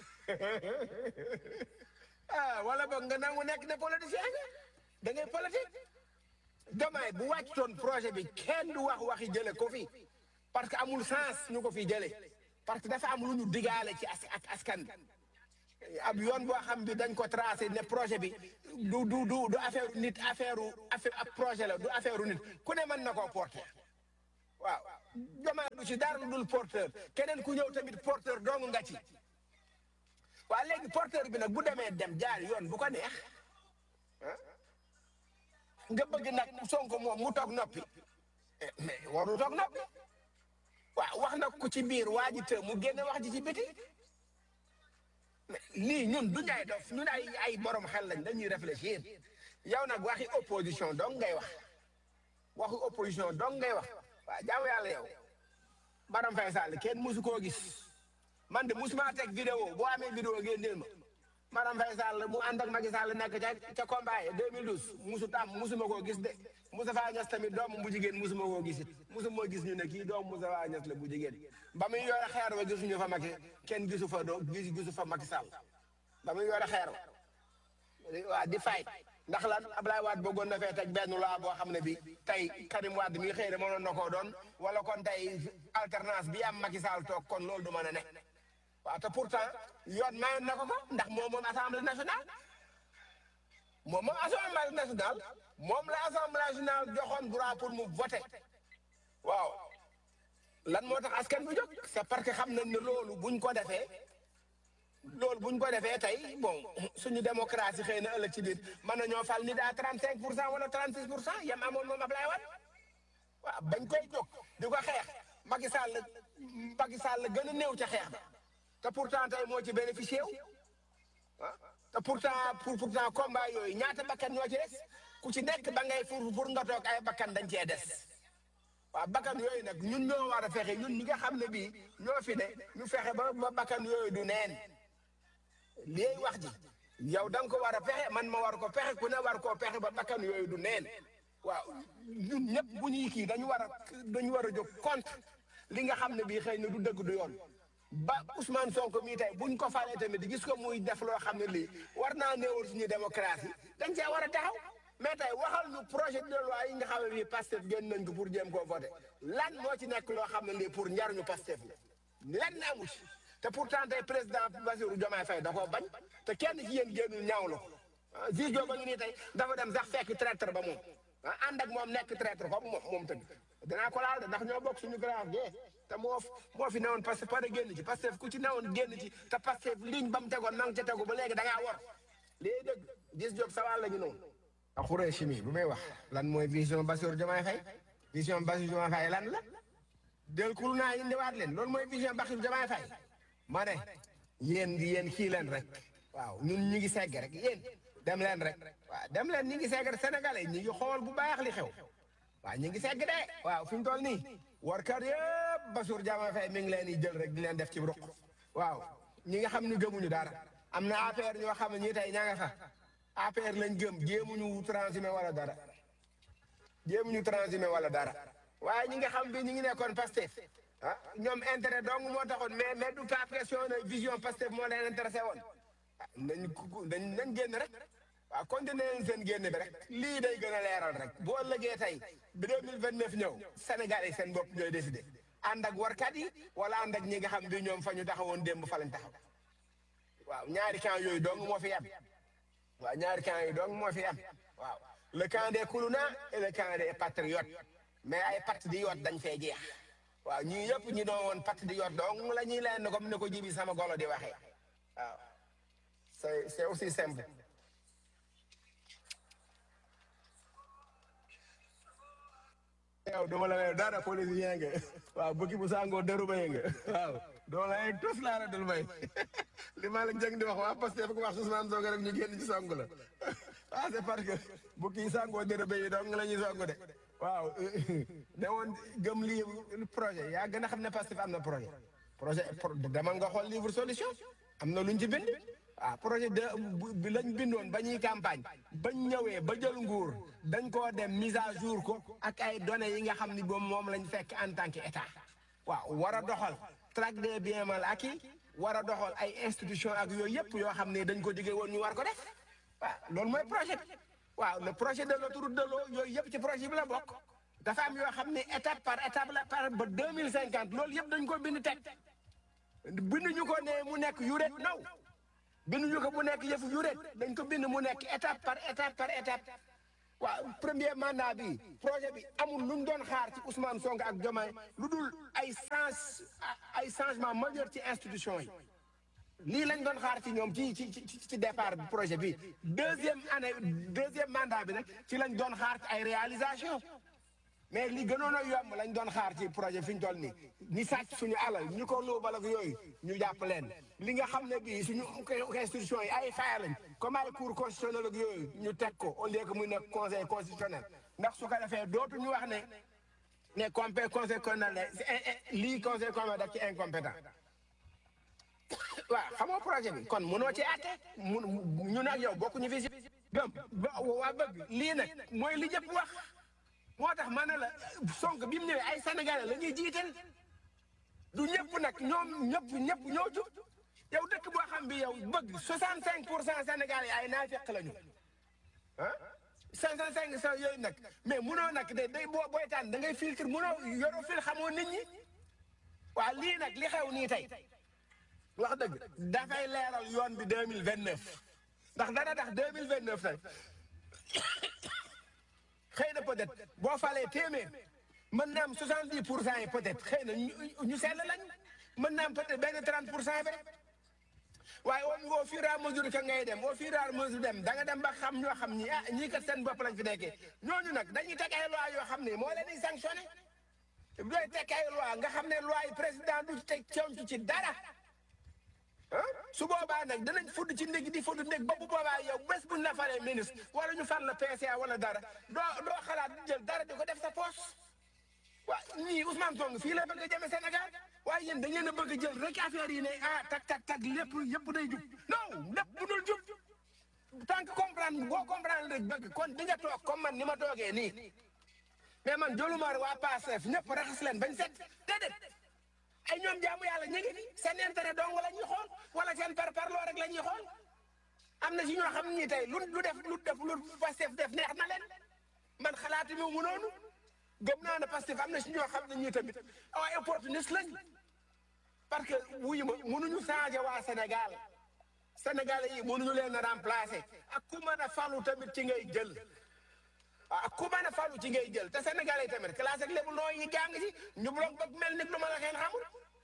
ah wala boog nga nangu nekk ne politicien nga da ngay politique Diomaye bu wàccutoon projet bi kenn du wax waxi jële ko fi parce que amul sens ñu ko fi jëlee parce que dafa am lu ñu digaale ci as ak askan bi ab yoon boo xam bi dañ ko tracé ne projet bi du du du du affaire nit affaire affaire ab projet la du affaire nit ku ne mën na koo porter waaw Diomaye du ci dara lu dul porteur keneen ku ñëw tamit porteur dong nga ci waa léegi porteur bi nag bu demee dem jaar yoon bu ko neex nga bëgg nag Sonko moom mu toog noppi eh, mais waru toog noppi waaw wax na ko ci biir waa ji të mu génne wax ji ci biti mais lii ñun du ñay dof ñun ay ay borom xel lañ dañuy réfléchir yow nag waxi opposition dong ngay wax waxi opposition dong ngay wax waaw jaamu yàlla yow Madame Faye Sall kenn musu koo gis man de musuma teg vidéo boo amee vidéo ngeen dil ma Madame Faye Sall mu ànd ak Macky Sall nekk ca ca combat yi 2012 musu tam musuma koo gis de Moustapha Niass tamit doomu bu jigéen musuma koo gis it musuma gis ñu ne kii doomu Moustapha Niass la bu jigéen ba muy yore xeer wa gisuñu fa Macky kenn gisu fa doo gis gisu fa Macky Sall ba muy yore xeer wa waa di fay ndax lan Ablaye Wade bëggoon na fee teg benn loi boo xam ne bi tey Karim Wade mi xëy na mënoon na koo doon wala kon tey alternance bi am Macky Sall toog kon loolu du mën a ne waaw te pourtant yoon mayoon na ko ko ndax moom moom assemblée nationale moom moom assemblée nationale moom la assemblée nationale joxoon droit pour mu voter waaw lan moo tax askan bu jóg c'est parce que xam nañ ne loolu buñ ko defee loolu buñ ko defee tey bon suñu démocratie xëy na ëllëg ci biir mën nañoo fal nit à 35 pour cent wala 36 pour cent yam amoon moom Ablaye Wade waaw bañ koy jóg di ko xeex Macky Sall Macky Sall la gën a néew ca xeex ba te pourtant tey moo ci bénéficié wu ah te pourtant pour pourtant combat yooyu ñaata bakkan ñoo ci des ku ci nekk ba ngay pour pour nga toog ay bakkan dañ cee des waaw bakkan yooyu nag ñun ñoo war a fexe ñun ñi nga xam ne bii ñoo fi ne ñu fexe ba ba bakkan yooyu du neen lii wax ji yow da nga ko war a pexe man ma war ko pexe ku ne war koo pexe ba bakkan yooyu du neen waaw ñun ñëpp bu ñuy kii dañu war a dañu war a jóg contre li nga xam ne bii xëy na du dëgg du yoon ba Ousmane Sonko mii tey buñ ko falee tamit gis ko muy def loo xam ne lii war naa néewal suñu démocratie dañ cee war a taxaw mais tey waxal ñu projet de loi yi nga xam ne bii Pastef génn nañ ko pour jéem koo voté lan moo ci nekk loo xam ne lii pour njariñu Pastef la lan amu ci te pourtant tey président Bassirou Diomaye Faye da koo bañ te kenn ci yéen génnul ñaawlu ko ah Zizo ba ngi nii tey dafa dem sax fekk traître ba moom ah ànd ak moom nekk traître comme moom moom tamit danaa ko laal de ndax ñoo bokk suñu grand gee te moo moo fi newoon parce que pare génn ci parce que ku ci newoon génn ci te parce que ligne ba mu tegoon na nga ca tegu ba léegi da ngaa war léegi dëgg gis job sa wàll la ñu noonu. a xuree chimie bu may wax lan mooy vision Bassirou Diomaye Faye vision Bassirou Diomaye Faye lan la del kul naa indiwaat leen loolu mooy vision Bassirou Diomaye Faye ma ne yéen di yéen kii leen rek waaw ñun ñu ngi segg rek yéen dem leen rek waaw dem leen ñu ngi segg rek sénégalais ñu ngi xool bu baax li xew waaw ñu ngi segg de waaw fi ñu toll nii warkat yëpp Bassirou Diomaye Faye mi ngi leen di jël rek di leen def ci ruq waaw ñi nga xam ne gëmuñu dara am na APR ñoo xam ne ñii tey ñaa nga fa APR lañ gëm jéemuñu transhumé wala dara jéemuñu transhumé wala dara waaye ñi nga xam bi ñi ngi nekkoon Pastef ah ñoom intérêt dong moo taxoon mais mais du pas question ne vision Pastef moo leen intéressé woon ah nañ nañ nañ génn rek waaw continué leen seen génn bi rek lii day gën a leeral rek boo ëllëgee tey bi 2029 ñëw Sénégal yi seen bopp ñooy décidé ànd ak warkat yi wala ànd ak ñi nga xam bi ñoom fa ñu taxawoon démb fa lañ taxaw waaw ñaari camp yooyu dong moo fi am waaw ñaari camp yooyu dong moo fi am waaw le camp des Koulouna et le camp des patriotes mais ay patriotes dañ fee jeex waaw ñii yëpp ñi doon woon patriote dong la ñuy leen comme ni ko jibi sama golo di waxee waaw c'est c'est aussi simple yow dama la ne dara politicien nga waaw bukki bu sangoo dëru bay nga waaw doo la ne tos laa la dul bay li ma la jëng di wax waa parce que ko wax Ousmane Sonko rek ñu génn ci song la ah c'est parce que bukki yi sangoo dëru bay yi dong la ñuy song de waaw ne woon gëm lii projet yaa gën a xam ne Pastef am na projet projet demal nga xool livre solution am na luñ ci bind ah projet de bi lañ bindoon ba ñuy campagne bañ ñëwee ba jël nguur dañ koo dem mise à jour ko ak ay données yi nga xam ni boobu moom lañ fekk en tant que état waaw war a doxal traque des biens mal acquis war a doxal ay institution ak yooyu yëpp yoo xam ne dañ ko digee woon ñu war ko def waaw loolu mooy projet bi waaw le projet de l'autoroute de l'eau yooyu yëpp ci projet bi la bokk dafa am yoo xam ne étape par étape la par ba deux mille cinquante loolu yëpp dañ ko bind teg binduñu ko ne mu nekk yuret naw binduñu ko mu nekk yëfu yuret dañ ko bind mu nekk étape par étape par étape waaw premier mandat bi projet bi amul lu ñu doon xaar ci Ousmane Sonko ak Diomaye lu dul ay change ay changement majeur ci institution yi lii lañ doon xaar ci ñoom ci ci ci ci départ bi projet bi deuxième année deuxième mandat bi nag ci lañ doon xaar ci ay réalisation mais li gënoon a yomb lañ doon xaar ci projet fi ñu toll nii ñi sàcc suñu alal ñu ko luubal ak yooyu ñu jàpp leen li nga xam ne bii suñu institution yi ay faya lañ comme ay cour constitutionnel ak yooyu ñu teg ko au lieu que muy nekk conseil constitutionnel ndax su ko defee dootu ñu wax ne ne compé conseil constitutionnel lii conseil constitutionnel daf ci incompétent waaw xamoo projet bi kon mënoo ci àtte mun ñu nag yow bokkuñu fi si gëm waa bëgg lii nag mooy li ñëpp wax moo tax ma ne la Sonko bi mu ñëwee ay sénégalais la ñuy jiital du ñëpp nag ñoom ñëpp ñëpp ñoo jub yow dëkk boo xam bi yow bëgg 65 pour cent sénégalais ay naafeq lañu ah 55 sa yooyu nag mais munoo nag de day boo booy tànn da ngay filtre munoo yoroo fil xamoo nit ñi waa lii nag li xew nii tey wax dëgg dafay leeral yoon bi 2029 ndax dana tax 2029 tey xëy na peut-être boo falee téeméer mën na am 70 pour cent yi peut-être xëy na ñu ñu sell lañ mën na am peut-être benn 30 pour cent bi rek waaye au au fur et à mesure que ngay dem au fur et à mesure dem da nga dem ba xam ñoo xam ñi ah ñii kat seen bopp lañ fi nekkee ñooñu nag dañuy teg ay loi yoo xam ne moo leen di sanctionné doy teg ay loi nga xam ne loi yi président du teg conc ci dara ah su boobaa nag danañ fudd ci ndég di fudd ndég ba bu boobaa yow bés buñ la falee ministre wala ñu far la PCA wala dara doo doo xalaat jël dara di ko def sa poche waa ñii Ousmane Sonko fii la bëgg a jëme Sénégal waaye yéen da ngeen a bëgg a jël rek affaire yi ne ah tak tak tak lépp yëpp day jub non lépp bu dul jub tant que comprendre boo comprendre rek bëgg kon di nga toog comme man ni ma toogee nii mais man joluma waa Pastef ñëpp raxas leen bañ set déedéet ay ñoom jaamu yàlla ñu ngi fi seen intérêt dong la ñuy xool wala seen par parloo rek la ñuy xool am na si ñoo xam ni tey lu lu def lu def lu Pastef def neex na leen man xalaati mi mu noonu gëm naa ne Pastef am na si ñoo xam ne ñii tamit ay opportuniste lañ parce que wuyu ma mënuñu changer waa Sénégal Sénégalais yi mënuñu leen a remplacer ak ku mën a falu tamit ci ngay jël ak ku mën a falu ci ngay jël te Sénégalais yi tamit classe ak lépp loo yi jàng ci ñu bloc bëgg mel ni lu ma la xeen xamul.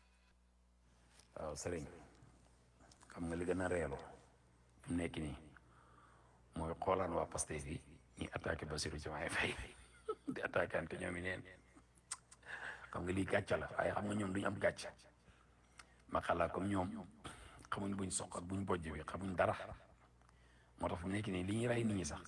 waaw sëriñ xam nga li gën a reelu fi mu nekk nii mooy xoolaan waa Pastef yi ñuy attaqué Bassirou Diomaye Faye di attaqué ante ñoom i neen xam nga lii gàcce la waaye xam nga ñoom duñu am gàcce ma xalaat comme ñoom xamuñ buñ soq ak buñ bojj bi xamuñ dara moo tax fi mu nekk nii li ñuy rey nit ñi sax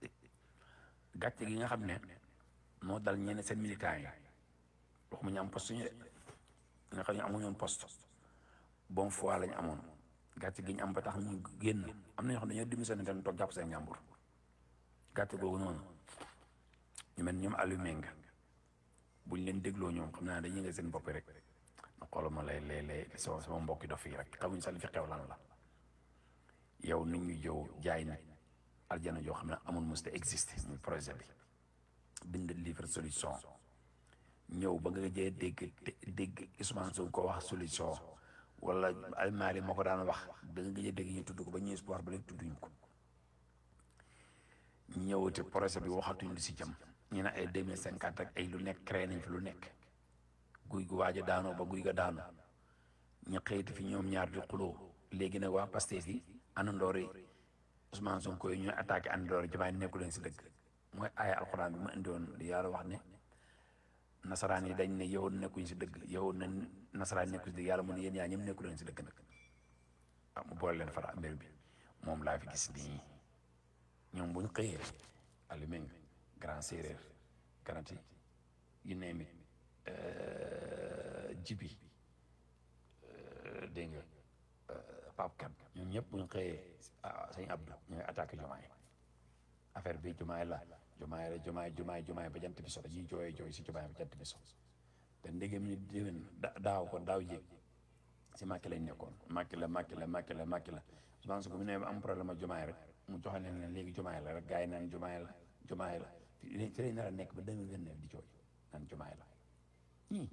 gàcce gi nga xam ne moo dal ñenn seen militants yi waxuma ñu am poste ñu de nga xam ne amuñu woon poste bon foi lañ amoon gàcce gi ñu am ba tax ñu génn am na ñoo xam ne dañoo démissionné tamit toog jàpp seen njàmbur gàcce googu noonu ñu mel ñoom Aliou Menga buñ leen dégloo ñoom xam naa dañuy nga seen bopp rek na xoolal ma lay lay lay sama sama mbokki dof yi rek xamuñ sax li fi xew lan la yow nit ñu jow jaay na aljana joo xam ne amul mos te existé muy projet bi bind livre solution ñëw ba nga jee dégg dégg Ousmane Sonko ko wax solution wala almaari moo ko daan wax da nga gëj a dégg ñu tudd ko ba ñu espoir ba léegi tudduñ ko ñëwati projet bi waxatuñ lu si jëm ñu ne ay deux mille cinquante ak ay lu nekk créé nañ fi lu nekk guy gu waaj a daanoo ba guy ga daanu ñu xëyti fi ñoom ñaar di xuloo léegi nag waa Pastef yi àndandoor yi Ousmane Sonko yi ñooy attaqué àndandoor yi Diomaye nekku leen si dëgg mooy aaya alxuraan bi ma indiwoon li yàlla wax ne nasaraan yi dañ ne yow nekkuñ si dëgg yow na nasaraan nekkuñ si dëgg yàlla mu ne yéen yaa ñëm nekku leen si dëgg nag ah mu boole leen fara mbir bi moom laa fi gis nii ñoom bu ñu xëyee Aliou grand séeréer garanti yu neemi jibi dégg nga Pape Kane ñoom ñëpp bu ñu xëyee sëñ Abdou ñooy attaqué Diomaye affaire bi Diomaye la Diomaye la Diomaye Diomaye Diomaye ba jant bi so dañuy jooyee jooy si Diomaye ba jant bi so te ndegem ni déwén daaw kon daaw jéeg si Macky lañ nekkoon Macky la Macky la Macky la Macky la Ousmane Sonko bu ne am problème ak Diomaye rek mu joxe leen ne léegi Diomaye la rek gars yi naan Diomaye la Diomaye la fi lañ nar a nekk ba 2029 di jooy naan jumaay la ñii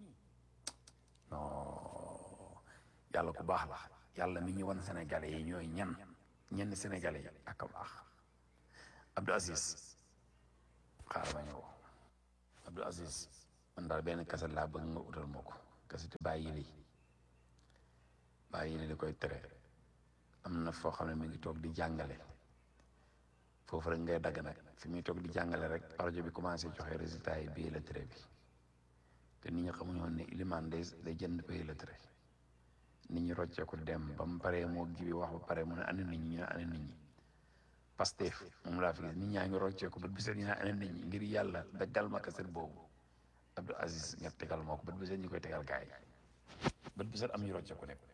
non yàlla ku baax la yàlla mi ñu wan sénégalais yi ñooy ñan ñenn sénégalais yi ak a baax Abdou Aziz xaaral ma ñëw Abdou Aziz man daal benn kaset laa bëgg nga utal ma ko kaseti bàyyi lii bàyyi lii da koy tere am na foo xam ne mi ngi toog di jàngale foofu rek ngay dagg nag fi muy toog di jàngale rek rajo bi commencé joxe résultat yi bii la tere bi te nit ñi xamuñu woon ne ilimaan day day jënd bii la tere nit ñi roccee ko dem ba mu paree moo gibi wax ba pare mu ne ana nit ñi ñu ne ana nit ñi Pastef moom laa fi gis nit ñaa ngi roccee ko bët bi set ñu ne ana nit ñi ngir yàlla daggal ma kaset boobu Abdou Aziz nga tegal moo ko bët bi set ñu koy tegal gaay yi bët bi set am ñu roccee ko nekk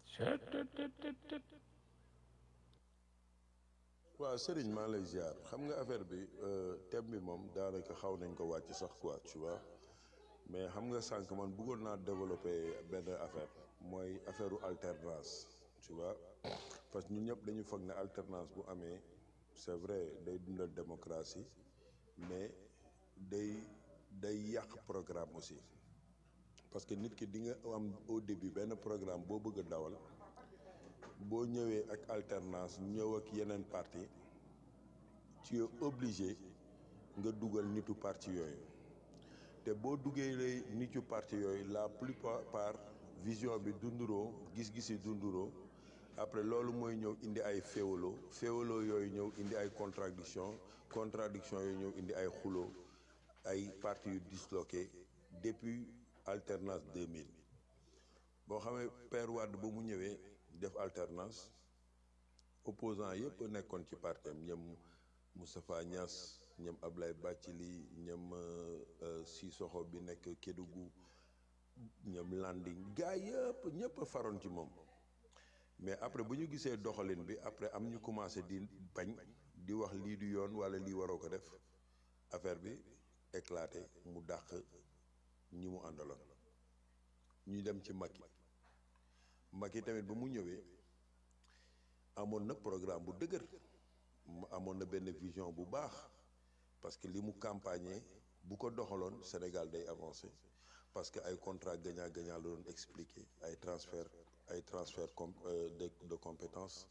waaw Serigne maa lay ziar xam nga affaire bi thème bi moom daanaka xaw nañ ko wàcc sax quoi tu vois mais xam nga sànq man bëggoon naa développer benn affaire mooy affaire alternance tu vois parce que ñun ñëpp dañu foog ne alternance bu amee c'est vrai day dundal démocratie mais day day yàq programme aussi parce que nit ki di nga am au début benn programme boo bëgg a dawal boo ñëwee ak alternance ñëw ak yeneen parti tu es obligé nga dugal nitu parti yooyu te boo duggee lay nitu parti yooyu la plupart vision bi dunduroo gis-gisi dunduroo après loolu mooy ñëw indi ay féewaloo féewaloo yooyu ñëw indi ay contradiction contradiction yooyu ñëw indi ay xuloo ay parti yu disloqué depuis alternance 2000 boo xamee Père Wade ba mu ñëwee def alternance opposant yëpp nekkoon ci partem ñoom Moustapha Niass ñoom Ablaye Bathily ñoom Sissoko bi nekk Kédougou ñoom Landing gaa yëpp ñëpp a faroon ci moom mais après bu ñu gisee doxalin bi après am ñu commencé di bañ di wax lii du yoon walla lii waroo ko def affaire bi éclaté mu dàq ñi mu àndaloon ñu dem ci Macky Macky tamit ba mu ñëwee amoon na programme bu dëgër mu amoon na benn vision bu baax parce que li mu campagner bu ko doxaloon Sénégal day avancer parce que ay contrat gagnant gagnant la doon expliquer ay transfert ay transfert com de de compétences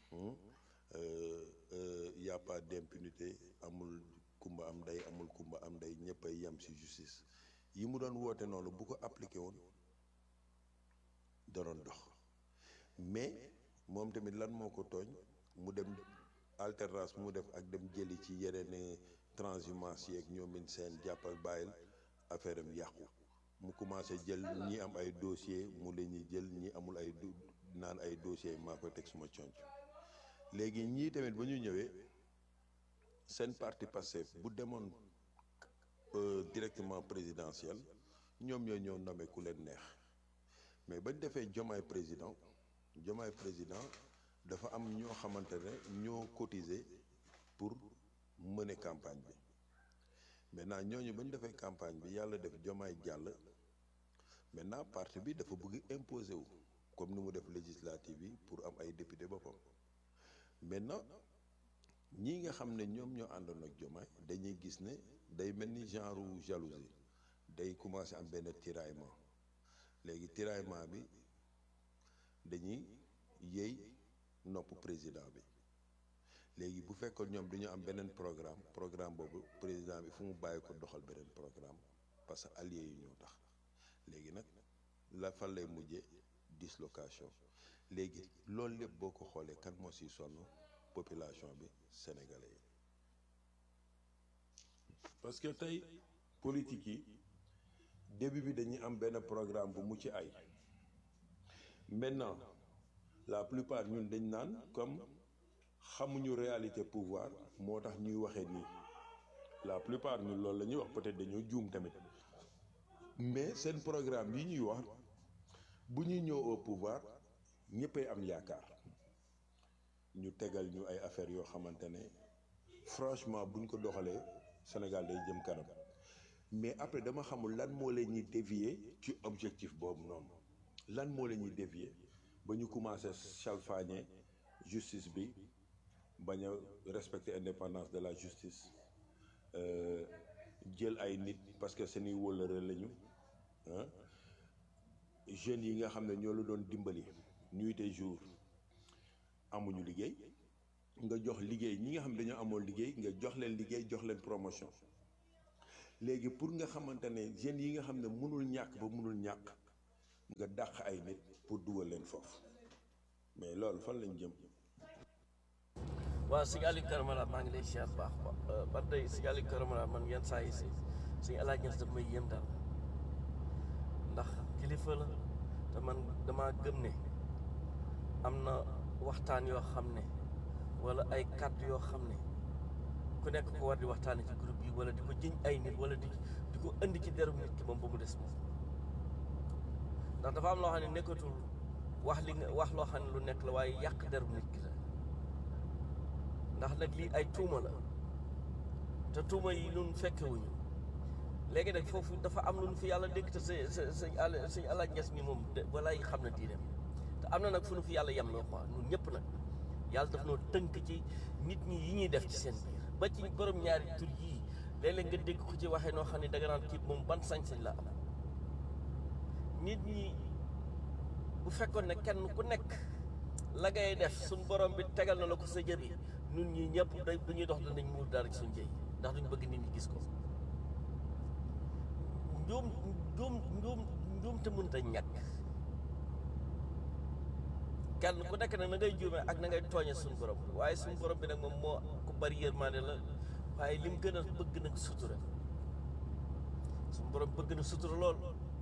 y a pas d'impunité amul kumba am ndey amul kumba am ndey ñëpp ay yem ci justice yi mu doon woote noonu bu ko appliqué woon da doon dox mais moom tamit lan moo ko tooñ mu dem alternance mu def ak dem jëli ci yeneen transhumance yeeg ñoomin seen jàppal bàyyil affaire am yàqu mu commencé jël ñi am ay dossier mu leen ñi jël ñi amul ay naan ay dossier maa koy teg suma conc léegi ñii tamit ba ñu ñëwee seen parti Pastef bu demoon directement présidentiel ñoom ñoo ñëw nommé ku leen neex mais bañ defee jomaay président jomaay président dafa am ñoo xamante ne ñoo cotiser pour mener campagne bi maintenant ñooñu ba ñu defee campagne bi yàlla def jomaay jàll maintenant parti bi dafa bëgg imposer wu comme ni mu def législative yi pour am ay député boppam maintenant ñii nga xam ne ñoom ñoo àndoon ak jomaay dañuy gis ne day mel ni genre jalousie day commencer am benn tiraillement léegi tiraillement bi dañuy yéey nopp président bi léegi bu fekkoon ñoom dañu am beneen programme programme boobu président bi fu mu bàyyi ko doxal beneen programme parce que alliés yi ñoo tax léegi nag la fan lay mujjee dislocation léegi loolu lépp boo ko xoolee kan moo si sonn population bi sénégalais yi parce que tey politique yi début bi dañuy am benn programme bu mucc ay maintenant la plupart ñun dañ naan comme xamuñu réalité pouvoir moo tax ñuy waxee nii la plupart ñun loolu la ñuy wax peut-être dañoo juum tamit mais seen programme yi ñuy wax bu ñuy ñëw au pouvoir ñëppay am yaakaar ñu tegal ñu ay affaires yoo xamante ne franchement buñ ko doxalee Sénégal day jëm kanam mais après dama xamul lan moo leen ñuy dévier ci objectif boobu noonu lan moo leen ñuy dévier ba ñu commencé salfaañe justice bi bañ a respecter indépendance de la justice jël ay nit parce que seeni wóllëre lañu ah jeunes yi nga xam ne ñoo la doon dimbali nuit et jour amuñu liggéey nga jox liggéey ñi nga xam ne dañoo amoon liggéey nga jox leen liggéey jox leen promotion léegi pour nga xamante ne jeunes yi nga xam ne mënul ñàkk ba mënul ñàkk nga dàq ay nit pour dugal leen foofu mais loolu fan lañ jëm waaw sëñ Aliou Karamala maa ngi lay siyaar bu baax ba ba tey sëñ Aliou Karamala man yenn saa yi si suñu alaaj ñes daf may yéem daal ndax kilifa la te man dama gëm ne am na waxtaan yoo xam ne wala ay kàddu yoo xam ne ku nekk ko war di waxtaane ci groupe yi wala di ko jëñ ay nit wala di di ko indi ci derum nit ki moom ba mu des moom ndax dafa am loo xam ne nekkatul wax li nga wax loo xam ne lu nekk la waaye yàq derum nit ki la ndax nag lii ay tuuma la te tuuma yi ñun fekkewuñu léegi nag foofu dafa am lu ñu fi yàlla dégg te sa sa sa àll suñu alaaj nges mi moom de walaay xam na diineem te am na nag fu nu fi yàlla yem loo quoi ñun ñëpp nag yàlla daf noo tënk ci nit ñi yi ñuy def ci seen biir ba ci borom ñaari tur yii léeg-léeg nga dégg ko ci waxee noo xam ne danga naan kii moom ban sañ-sañ la am nit ñi bu fekkoon ne kenn ku nekk la ngay def suñ borom bi tegal na la ko sa jër yi ñun ñii ñëpp day bu ñuy dox danañ muur dara ci suñ jëy ndax duñ bëgg nit ñi gis ko njuum njuum njuum njuum te mënta ñàkk kenn ku nekk nag na ngay juume ak na ngay tooñe suñu borom waaye suñu borom bi nag moom moo ku bari yërmaande la waaye lim gën a bëgg nag sutura suñu borom bëgg na sutura lool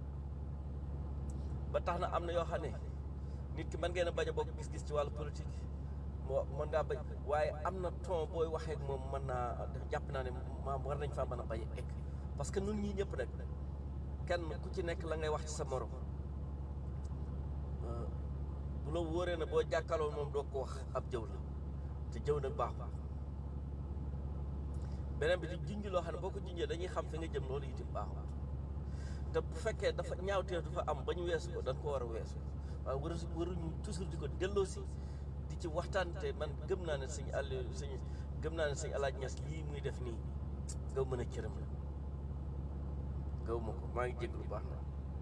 ba tax na am na yoo xam ne nit ki mën ngeen a bañ a bokk gis-gis ci wàllu politique moo mën ngaa bañ waaye am na ton booy waxee ak moom mën naa jàpp naa ne maam war nañ faa mën a bañ a egg parce que nun ñii ñëpp nag kenn ku ci nekk la ngay wax ci sa morom bu la wóoree na boo jàkkaarloo moom doo ko wax ab jëw la te jëw nag baaxul beneen bi di junj loo xam ne boo ko junjee dañuy xam fi nga jëm loolu itam baaxul te bu fekkee dafa ñaawteef dafa am ba ñu weesu ko dañ ko war a weesu waaye waru waruñu toujours di ko delloo si di ci waxtaan te man gëm naa ne suñ àll suñ gëm naa ne suñ alaaj ñas lii muy def nii gaw mën a cëram la gaw ma ko maa ngi jégg lu baax na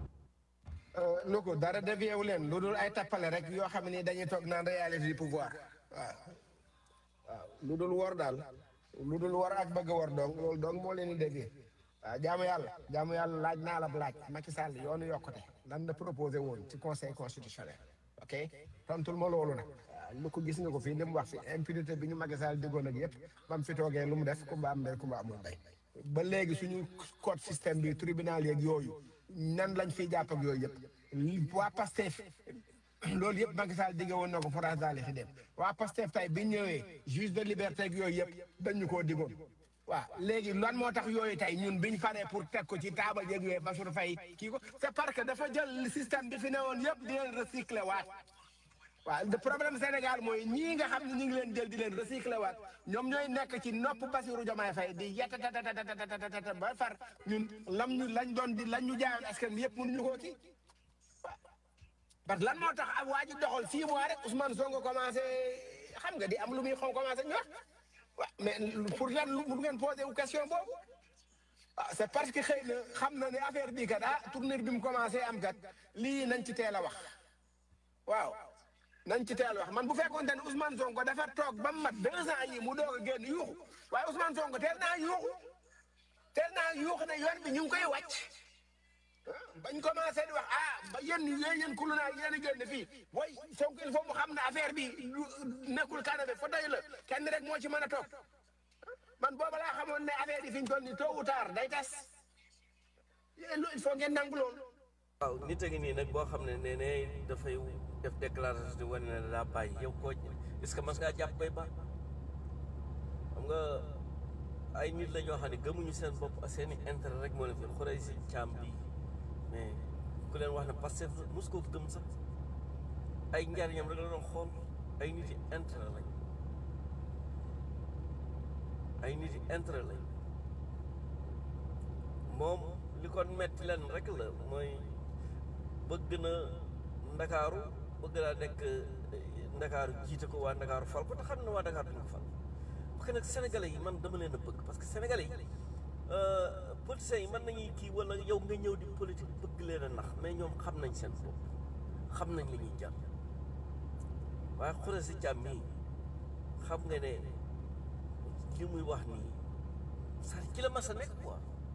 lu ko dara dévié wu leen lu dul ay tappale rek yoo xam ni dañuy toog naan réalité du pouvoir waaw waaw lu dul wor daal lu dul wor ak bëgg a wor donc loolu donc moo leen di dévié waaw jaamu yàlla jaamu yàlla laaj naa la laaj Macky Sall yoonu yokkute lan la proposé woon ci conseil constitutionnel ok tontul ma loolu nag waaw lu ko gis nga ko fii li mu wax fi impunité bi ñu Macky Sall diggoon ak yëpp bam fi toogee lu mu def ku ba am ndey ku ba amul ndey ba léegi suñu code système bi tribunal yeeg yooyu nan lañ fiy jàpp ak yooyu yëpp waa Pastef loolu yëpp Macky Sall digge woon na ko France daal di fi dem waa Pastef tey bi ñëwee juge de liberté ak yooyu yëpp dañu koo diggoon waaw léegi lan moo tax yooyu tey ñun biñ paree pour teg ko ci taabal yeeg yooyu Bassirou Faye kii ko c'est parce que dafa jël système bi fi ne woon yëpp di leen recycler waat waaw le problème Sénégal mooy ñii nga xam ne ñu ngi leen jël di leen recycler waat ñoom ñooy nekk ci nopp Bassirou Diomaye Faye di yettatatatatata ba far ñun lam ñu lañ doon di lañ ñu jaayoon askan bi yëpp mënuñu koo kii parce que lan moo tax ak waa ji doxal six mois rek Ousmane Sonko commencé xam nga di am lu muy xaw commencé ñu wax waaw mais pour lan lu ngeen posé wu question boobu ah c'est parce que xëy na xam na ne affaire bii kat ah tournure bi mu commencé am kat lii nañ ci teel a wax waaw nañ ci teel a wax man bu fekkoon ne Ousmane Sonko dafa toog ba mu mat deux ans yi mu doog a génn yuuxu waaye Ousmane Sonko teel naa yuuxu teel naa yuuxu ne yoon bi ñu ngi koy wàcc bañ commencé di wax ah ba yéen yéen yéen kulu naa yéen a génn fii booy Sonko il faut mu xam ne affaire bi nekkul Canada fa doy la kenn rek moo ci mën a toog man booba laa xamoon ne affaire yi fi ñu toll nii tôt ou tard day tas yéen il faut ngeen nangu loolu. waaw nit a ngi nii nag boo xam ne nee ne dafay def déclaration di wane ne daa bàyyi yow koo est-ce que mas ngaa jàpp bay ba xam nga ay nit la ñoo xam ne gëmuñu seen bopp seen i intérêt rek moo leen fi xuree si caam bii mais ku leen wax ne Pastef mos koo gëm sax ay njariñam rek la doon xool ay nit yi intérêt lañ ay nit yi intérêt lañ moom li ko metti leen rek la mooy bëgg na ndakaaru bëgg naa nekk ndakaaru jiite ko waa ndakaaru fal ko te xam ne waa ndakaaru duñ ko fal parce que nag sénégalais yi man dama leen a bëgg parce que sénégalais yi politiciens yi mën nañuy kii wala yow nga ñëw di politique bëgg leen a nax mais ñoom xam nañ seen bopp xam nañ li ñuy jàpp waaye xure si jàmm mii xam nga ne li muy wax nii saa ci la mas a nekk quoi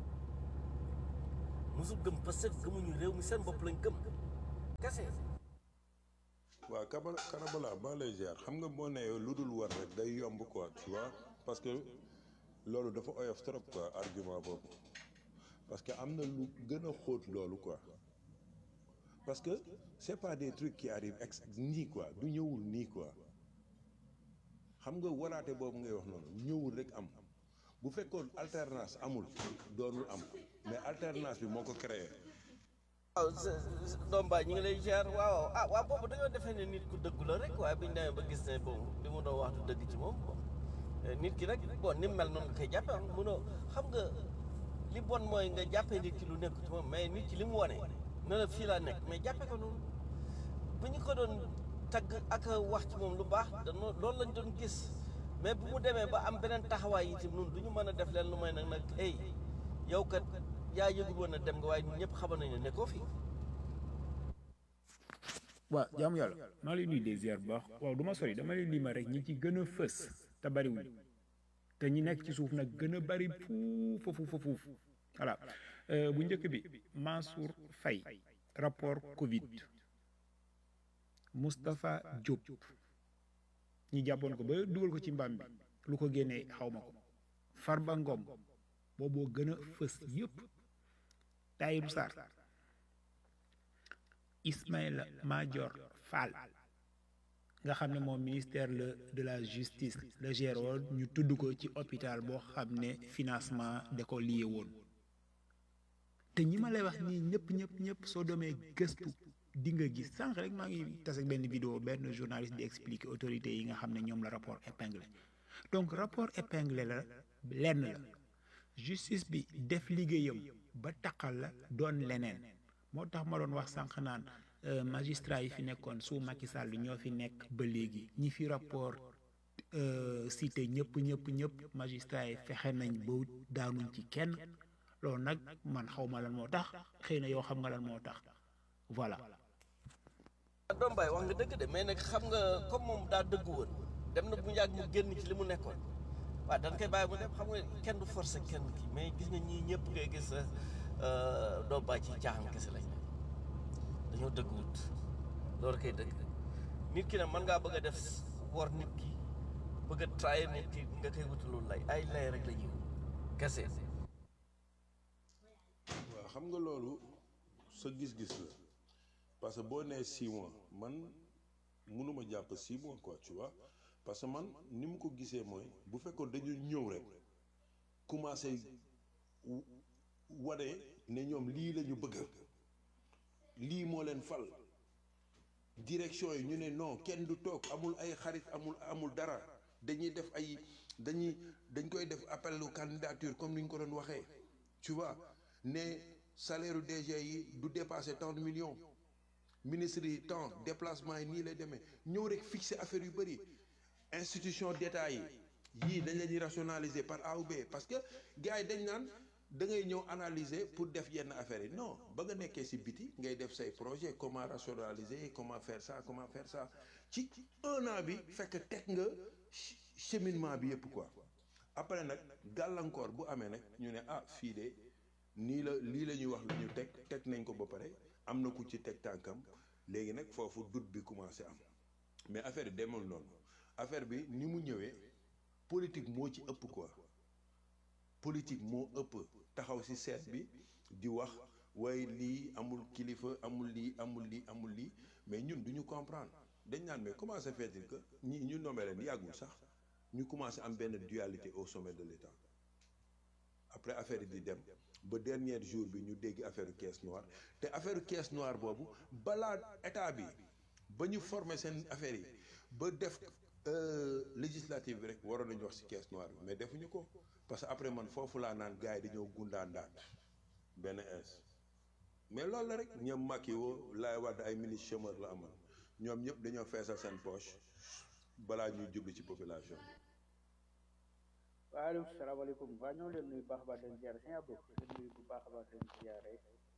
mosul gëm parce que gëmuñu réew mi seen bopp lañ gëm kese waaw Kabala Karabala maa lay ziar xam nga boo nee lu dul war rek day yomb quoi tu vois parce que loolu dafa oyof trop quoi argument boobu parce que am na lu gën a xóot loolu quoi parce que c'est pas des trucs qui arrivent ex nii quoi du ñëwul nii quoi xam nga waraate boobu ngay wax noonu ñëwul rek am bu fekkoon alternance amul doonul am mais alternance bi moo ko créé. waaw doom baay ñu ngi lay ziar waaw ah waaw boobu dañoo defee ne nit ku dëggu la rek waaye biñ demee ba gis ne bon li mu doon wax du dëgg ci moom bon nit ki rek bon ni mu mel noonu nga koy jàppee ah munoo xam nga li bon mooy nga jàppee nit ki lu nekk ci moom mais nit ki li mu wane ne la fii laa nekk mais jàppee ko noonu bu ñu ko doon tagg ak wax ci moom lu baax dañoo loolu lañ doon gis mais bu mu demee ba am beneen taxawaay itam noonu du ñu mën a def leen lu may nag nag hey yow kat yaa yëgul woon a dem nga waaye ñun ñëpp xamoon nañu ne nekkoo fi. waaw jaamu yàlla maa lay nuyu des ziar bu baax waaw du ma sori dama lay lima rek ñi ci gën a fës te bariwuñ te ñi nekk ci suuf nag gën a bari fuufa fuufa fuuf voilà bu njëkk bi Mansour Faye rapport Covid Moustapha Diop ñi jàppoon ko ba dugal ko ci mbaam bi lu ko génnee xaw ma ko Farba Ngom booboo gën a fës yëpp Tahirou Sarr Ismaïla Madior Fall nga xam ne moom ministère la de la justice la gère woon ñu tudd ko ci hôpital boo xam ne financement da ko lié woon te ñi ma lay wax nii ñëpp ñëpp ñëpp soo demee gëstu di nga gis sànq rek maa ngi tase ak benn vidéo benn journaliste di expliquer autorités yi nga xam ne ñoom la rapport épinglé donc rapport épinglé la lenn la justice bi def liggéeyam ba taqal la doon leneen moo tax ma doon wax sànq naan magistrat yi fi nekkoon sous Macky Sall ñoo fi nekk ba léegi ñi fi rapport cité ñëpp ñëpp ñëpp magistrat yi fexe nañ ba daanuñ ci kenn loolu nag man xaw ma lan moo tax xëy na yow xam nga lan moo tax voilà. doom baay wax nga dëgg de mais nag xam nga comme moom daa dëgg woon dem na bu yàgg mu génn ci li mu nekkoon waaw dañ koy bàyyi mu dem xam nga kenn du forcer kenn kii mais gis nga ñii ñëpp ngay gis doom baay ci caaxaan kese lañ dañoo dëgguwut loolu koy dëgg nit ki nag mën ngaa bëgg a def wor nit ki bëgg a trahir nit ki nga koy wutalul lay ay lay rek la ñuy kese. waaw xam nga loolu sa gis-gis la parce que boo nee six mois man mënuma jàpp six mois quoi tu vois parce que man ni mu ko gisee mooy bu fekkoon dañu ñëw rek commencé wane ne ñoom lii la ñu bëgg lii moo leen fal direction yi ñu ne non kenn du toog amul ay xarit amul amul dara dañuy def ay dañuy dañ koy def appel aux candidature comme ni ñu ko doon waxee tu vois ne salaire DG yi du dépasser tant de millions ministre yi tant déplacement yi nii lay demee ñëw rek fixer affaire yu bëri institution d'état yi yii dañ leen di rationaliser par A ou B parce que gars yi dañ naan da ngay ñëw analyser pour def yenn affaires yi non ba nga nekkee ci biti ngay def say projet comment rationaliser comment faire ça comment faire ça ci un an bi fekk teg nga cheminement bi yëpp quoi après nag gàllankoor bu amee nag ñu ne ah fii de nii la lii la ñuy wax lu ñu teg teg nañ ko ba pare am na ku ci teg tànkam léegi nag foofu doute bi commencé am mais affaire yi demul noonu affaire bi ni mu ñëwee politique moo ci ëpp quoi politique moo ëpp taxaw ci seet bi di wax waaye lii amul kilifa amul lii amul lii amul lii mais ñun du ñu comprendre dañ naan mais comment se fait-il que ñi ñu nommé leen yàggul sax ñu commencé am benn dualité au sommet de l'État après affaire yi di dem ba dernier jour bi ñu dégg affaire caisse noire te affaire caisse noire boobu balaa état bi ba ñu former seen affaire yi ba def législative bi rek waroon nañu wax ci caisse noire bi mais defuñu ko parce que après man foofu laa naan gars yi dañoo gundaandaat benn ins mais loolu la rek ñoom Macky woo laay wadd ay ministre chômeur la amoon ñoom ñëpp dañoo feesal seen poche balaa ñuy jublu ci population bi waaleykum salaamaaleykum waa ñoo leen nuyu baax a baax den ziare sëñ Abdou leen nuyu bu baax a baax den ziare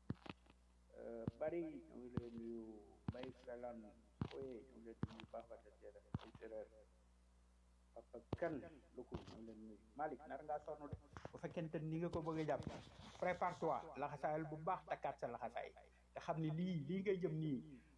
bari ñoo ngi leen nuyu Mbaye Salaan Oye ñoo ngi leen nuyu baax a baax den ziare ay séréer papa kan lu ko ñoo ngi leen nuyu Malick nar ngaa sonn de bu fekkente ni nga ko bëgg a jàpp prépare toi laxasaayal bu baax takkaat sa laxasaay te xam ni lii lii ngay jëm nii